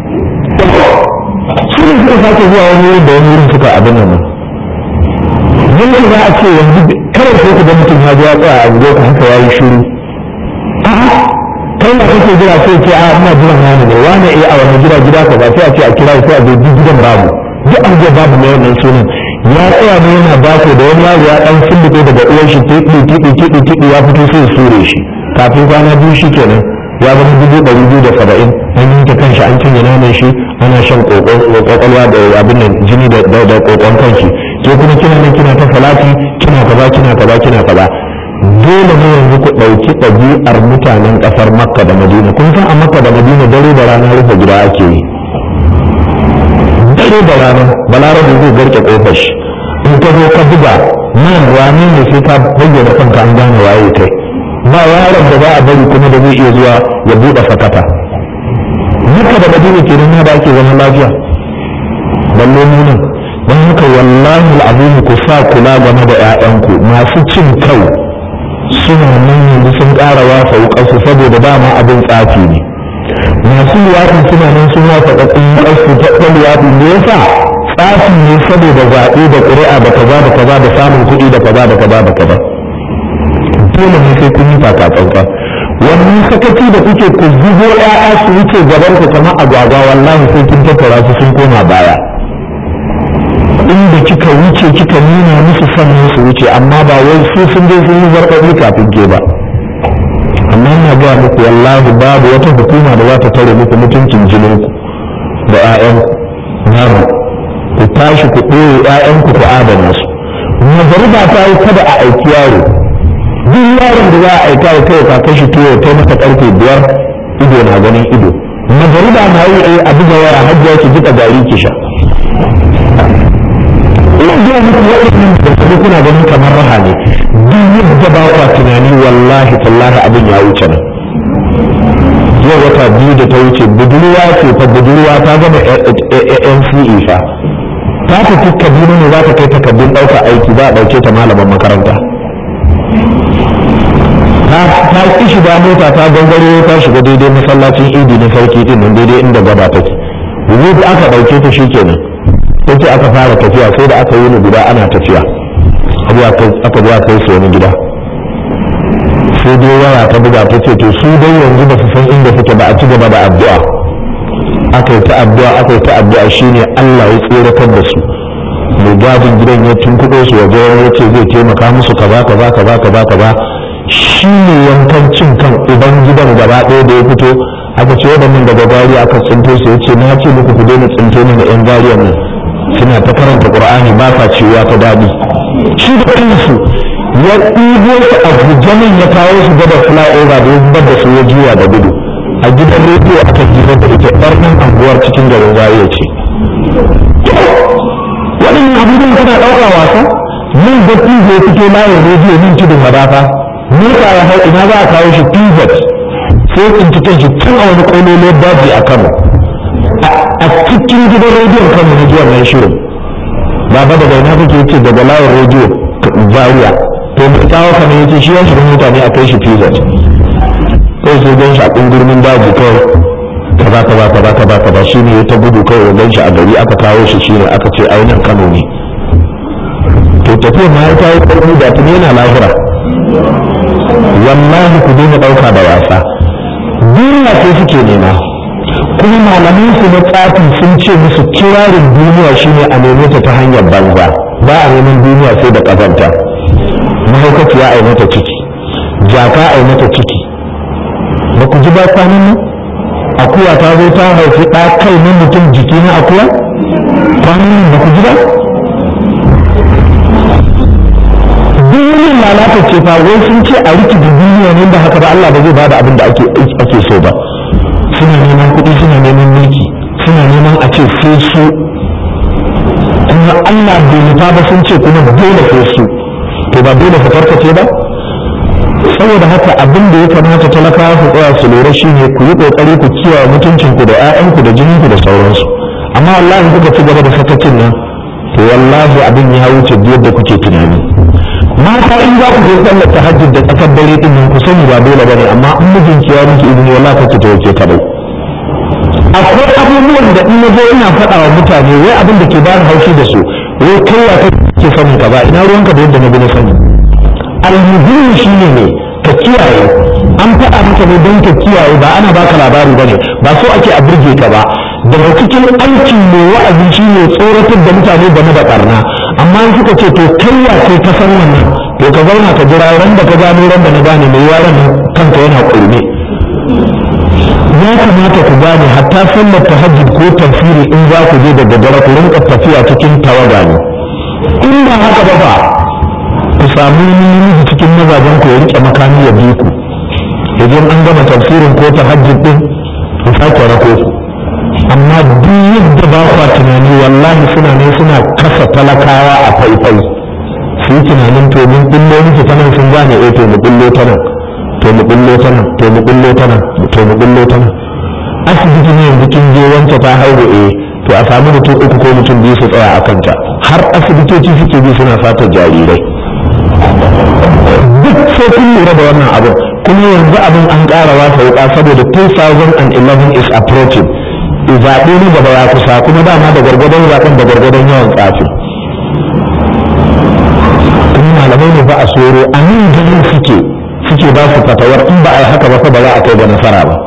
su ne suka sake zuwa wani wurin da wani wurin suka abin nan yanzu za a ce yanzu kawai sai ku ga mutum ya zo ya tsaya a gudu ka haka ya yi shiru a'a kai na kake jira sai ce a ina jiran wani ne wani eh a wani gida gida ka ba sai a ce a kira sai a zo duk gidan babu duk an je babu mai wannan sunan ya tsaya ne yana bako da wani yaro ya dan fulluke daga uwan shi tiɗi tiɗi tiɗi tiɗi ya fito sai sure shi kafin kwana biyu shi kenan ya zama dubu ɗari biyu da saba'in an yanke kanshi an cinye naman shi ana shan kwakwalwa da abin nan jini da kokon kanshi ke kuma kina nan kina ta salati kina kaza kina kaza kina kaza dole ne yanzu ku ɗauki ɗabi'ar mutanen ƙasar makka da madina kun san a makka da madina dare da rana rufe gida ake yi dare da rana balarabe zai garke ƙofar shi in ka zo ka buga nan wane ne sai ka bayyana kanka an gane waye kai ba yaron da za a bari kuma da zai iya zuwa ya buɗe fakata makka da madina ke nan da ake zaman lafiya balle mu nan don haka wallahi al'azim ku sa kula game da 'ya'yanku masu cin kai suna nan yanzu sun ƙara wasa wukarsu saboda dama abin tsafi ne masu luwaɗi suna nan sun wasa ƙaƙƙun wukarsu ta ɗan luwaɗi ne yasa tsafi ne saboda zaɓe da ƙuri'a da kaza da kaza da samun kuɗi da kaza da kaza da kaza dole ne sai kun yi takatsantsan wannan sakaci da kuke ku zubo ƴaƴa su wuce gaban ku kamar agwagwa wallahi sai kin tattara su sun koma baya inda kika wuce kika nuna musu sannan su wuce amma ba wai su sun je sun yi zarfafi kafin ke ba amma ina gaya muku wallahi babu wata hukuma da za ta tare muku mutuncin jininku da 'ya'yanku namu ku tashi ku ɗoye 'ya'yanku ku adana su magariba ta yi kada a aiki yaro duk yaron da za a aika ya kai ka kashi tuwo ta maka karfe biyar ido na ganin ido magariba na yi a buga waya hajjiya ki jika gari ki sha ina gaya muku waɗannan da kuma kuna ganin kamar raha ne duk yadda ba kwa tunani wallahi tallahi abin ya wuce nan yau wata biyu da ta wuce budurwa ce fa budurwa ta gama NCE fa ta tafi kaduna ne za ta kai takardun ɗauka aiki za a ɗauke ta malaman makaranta ta ƙi shiga mota ta gangaro ta shiga daidai masallacin idi na sarki din nan daidai inda gaba take yanzu aka ɗauke ta shi kenan sai aka fara tafiya sai da aka yi ni guda ana tafiya aka zuwa kai su wani gida sai dai waya ta buga ta ce to su dai yanzu ba su san inda suke ba a ci gaba da addu'a aka yi ta addu'a aka yi ta addu'a shine Allah ya tseratar da su mai gadin gidan ya tunkuɗo su waje ya ce zai taimaka musu kaza kaza kaza kaza kaza shi ne yankan cin kan uban gidan gaba ɗaya da ya fito aka ce waɗannan daga gari aka tsinto su ya ce na ce muku ku daina tsinto ni da yan gariyan nan suna ta karanta qur'ani ba sa ciwa ta daɗi shi da kansu ya ɗibo su a gujamin ya kawo su gaba flyover da ya zubar da su ya juya da gudu a gidan rediyo aka hira da ita ɗar nan anguwar cikin garin zariya ce waɗannan abubuwan kana ɗauka wasa nan da ya fito layin rediyo nan tudun madafa mota ya hau ina za a kawo shi pivot sai tsinci kan shi tun a wani ƙololiyar daji a kano a cikin gidan rediyon kano na jiya mai shirin baba daga ina kake yace daga layin rediyo zaria to mai kawo kamar yace shi ya shiga mota ne a kai shi pivot kai sai gan shi a ƙungurmin daji kawai kaza kaza kaza kaza kaza shi ne ta gudu kawai ya gan shi a gari aka kawo shi shi ne aka ce ainihin kano ne to tafiyar ma ya ta yi ƙarfi da tuni yana lahira wallahi ku daina ɗauka da wasa duniya ce suke nema kuma malaman su na tsafi sun ce musu kirarin duniya shine a neme ta ta hanyar banza ba a neman duniya sai da ƙazanta mahaukaciya a yi mata ciki jaka a yi mata ciki ba ku ji ba kwanan nan akuya ta zo ta haifi ɗa kai na mutum jiki na akuya kwanan nan ba ku ji ba duniyar lalata ce fa wai sun ce a riki duniya ne da haka ba Allah ba zai bada abin da ake ake so ba suna neman kuɗi suna neman mulki suna neman a ce sai su kuma Allah bai nufa ba sun ce kuma dole sai su to ba dole su karkace ba saboda haka abin da ya kamata talakawa su tsaya su lura shine ku yi kokari ku kiyaye mutuncinku da 'ya'yanku da jininku da sauransu amma wallahi kuka ci gaba da sakacin nan to wallahi abin ya wuce yadda kuke tunani mata in za ku je sallar tahajjud da tsakar dare din nan ku sani ba dole bane amma in mijinki ya miki izini wallahi kake ta wace kadai akwai abubuwan da in nazo ina faɗa wa mutane wai abin da ke ba ni haushi da su wai kai ya kake sanin ka ba ina ruwanka da yadda na bi na sani almuhimmi shine ne ka kiyaye an faɗa maka ne don ka kiyaye ba ana baka labari bane ba so ake a burge ka ba daga cikin aikin mai wa'azi shine tsoratar da mutane game da barna amma in suka ce to kai ya kai ka san wannan to ka zauna ka jira ran da ka gano ran da na gane mai yaran kanka yana kurme ya kamata ku gane hatta sallar tahajjud ko tafsiri in za ku je da daddare ku rinka tafiya cikin tawaga ne in ba haka ba ba ku samu namiji cikin mazajen ku ya rike makami ya bi ku idan an gama tafsirin ko tahajjud din ku sake rako ku amma duk yadda ba kwa tunani wallahi suna ne suna kasa talakawa a faifai su yi tunanin to mun kullo miki ta nan sun gane eh to mu kullo ta nan to mu kullo ta nan to mu kullo ta nan to mu kullo ta nan asibiti ne yanzu kin je wance ta haihu eh to a samu mutum uku ko mutum biyu su tsaya a kanta har asibitoci suke bi suna fata jarirai duk sai kun lura da wannan abin kuma yanzu abin an ƙara wasa wuka saboda 2011 is approaching zaɓe ne gaba ya kusa kuma dama da gwargwadon zaɓen da gwargwadon yawan tsafi kuma malamai ne ba a soro a nan ganin suke suke ba su fatawar in ba a yi haka ba fa ba za a kai ga nasara ba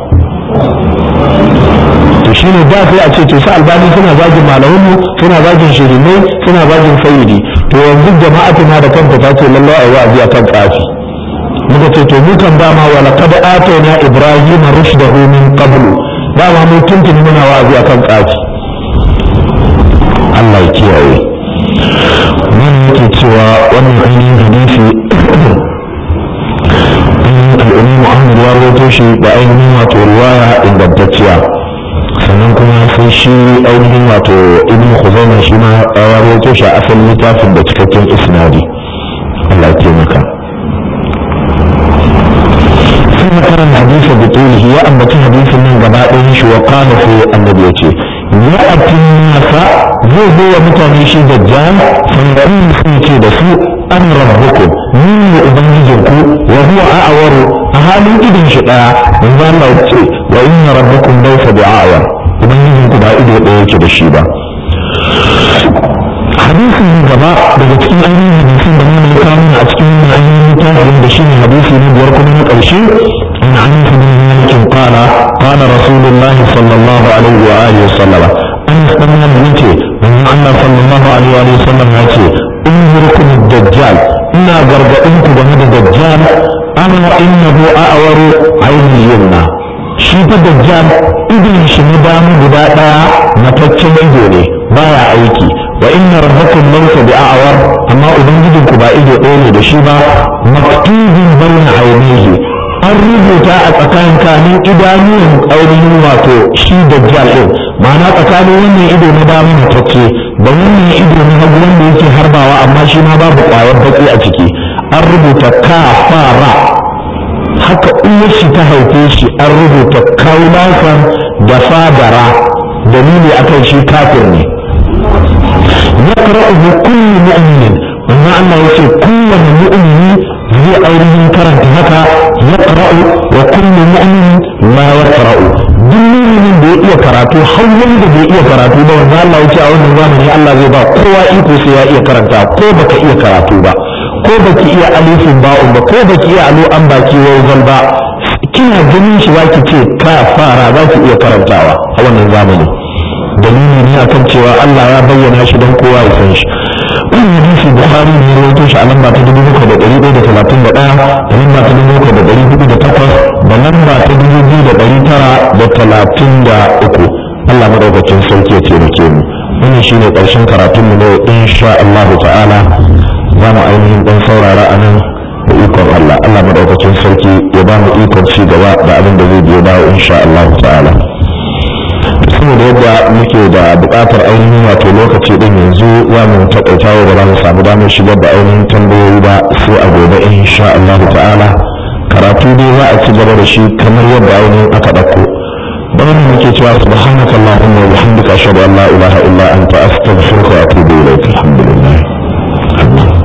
to shine da sai a ce to su albani suna zagin malamanmu suna zagin shirinai suna zagin sayyidi to yanzu jama'atu ma da kanta ta ce lallai a yi wa'azi akan tsafi muka ce to mu kan dama wa laqad atayna ibrahima rushdahu min qablu dama mu tuntuni muna wa'azi akan tsafi Allah ya kiyaye mun yake cewa wannan ainihin hadisi al'ummu ahmad ya rawaito shi da ainihin wato riwaya ingantacciya sannan kuma sai shi ainihin wato ibn khuzaimah shi ma ya rawaito shi a asalin littafin da cikakken isnadi Allah ya taimaka sai makaran hadisi da tulihi ya ambaci hadisin nan gaba ɗayan shi wa qala sai annabi ya ce ya atin nasa zai zo wa mutane shi dajjal sun sun ce da su an rabbukum ni ne ubangijinku wa huwa a'waru a halin idin shi daya manzo Allah ya ce wa inna rabbakum laysa bi'awar ubangijinku ba ido daya yake da shi ba hadisin gaba daga cikin ainihin hadisin da mun kawo a cikin ainihin littafin da shine hadisi na biyar kuma na ƙarshe an anas bin malik qala qala rasulullah sallallahu alaihi wa alihi wasallam an dan malik yace manzo Allah sallallahu alaihi wa sallam ya ce unzurkum ad-dajjal ina gargadin ku game da dajjal ana innahu a'waru ayni yumna shi fa dajjal idin shi na dama guda daya mataccen ido ne baya aiki wa inna rabbakum laysa bi'awar amma ubangijin ku ba ido ɗaya ne da shi ba maktubun bayna ainihi an rubuta a tsakanin kanin idanuwan ainihin wato shi dajjal din ma'ana tsakanin wannan ido na dama matacce da wannan ido na hagu wanda yake harbawa amma shi ma babu ƙwayar baki a ciki an rubuta kafara haka uwar shi ta haife shi an rubuta kaulasan da fadara dalili akan shi kafir ne يقرأه كل مؤمن وما أنه يقول كل مؤمن zai ainihin karanta haka ya ƙara'u wa kullu mu'min ma ya ƙara'u duk mu'minin da ya iya karatu har wanda bai iya karatu ba wanda Allah ya ce a wannan zamani Allah zai ba kowa iko sai ya iya karanta ko baka iya karatu ba ko baki iya alifin ba'un ba ko baki iya alo an baki wawzal ba kina ganin shi zaki ce ka fara zaki iya karantawa a wannan zamani dalili ne akan cewa Allah ya bayyana shi don kowa ya san shi wannan hadisi Bukhari ne ya rawaito shi a lamba ta dubu bakwai da ɗari ɗaya da talatin da ɗaya da lamba ta dubu bakwai da ɗari hudu da takwas da lamba ta dubu biyu da ɗari tara da talatin da uku Allah madaukakin sarki ya taimake mu wannan shine ƙarshen karatun mu ne insha Allah ta'ala za mu ainihin ɗan saurara a nan da ikon Allah Allah madaukakin sarki ya ba mu ikon ci gaba da abin da zai biyo bayo insha Allah ta'ala saboda yadda muke da buƙatar ainihin wato lokaci din yanzu za mu taƙaita wa da za mu samu damar shigar da ainihin tambayoyi ba sai a gobe insha Allah ta'ala karatu dai za a ci gaba da shi kamar yadda ainihin aka ɗauko don muke cewa subhanakallahumma wa bihamdika ashhadu an la ilaha illa anta astaghfiruka wa atubu ilayk alhamdulillah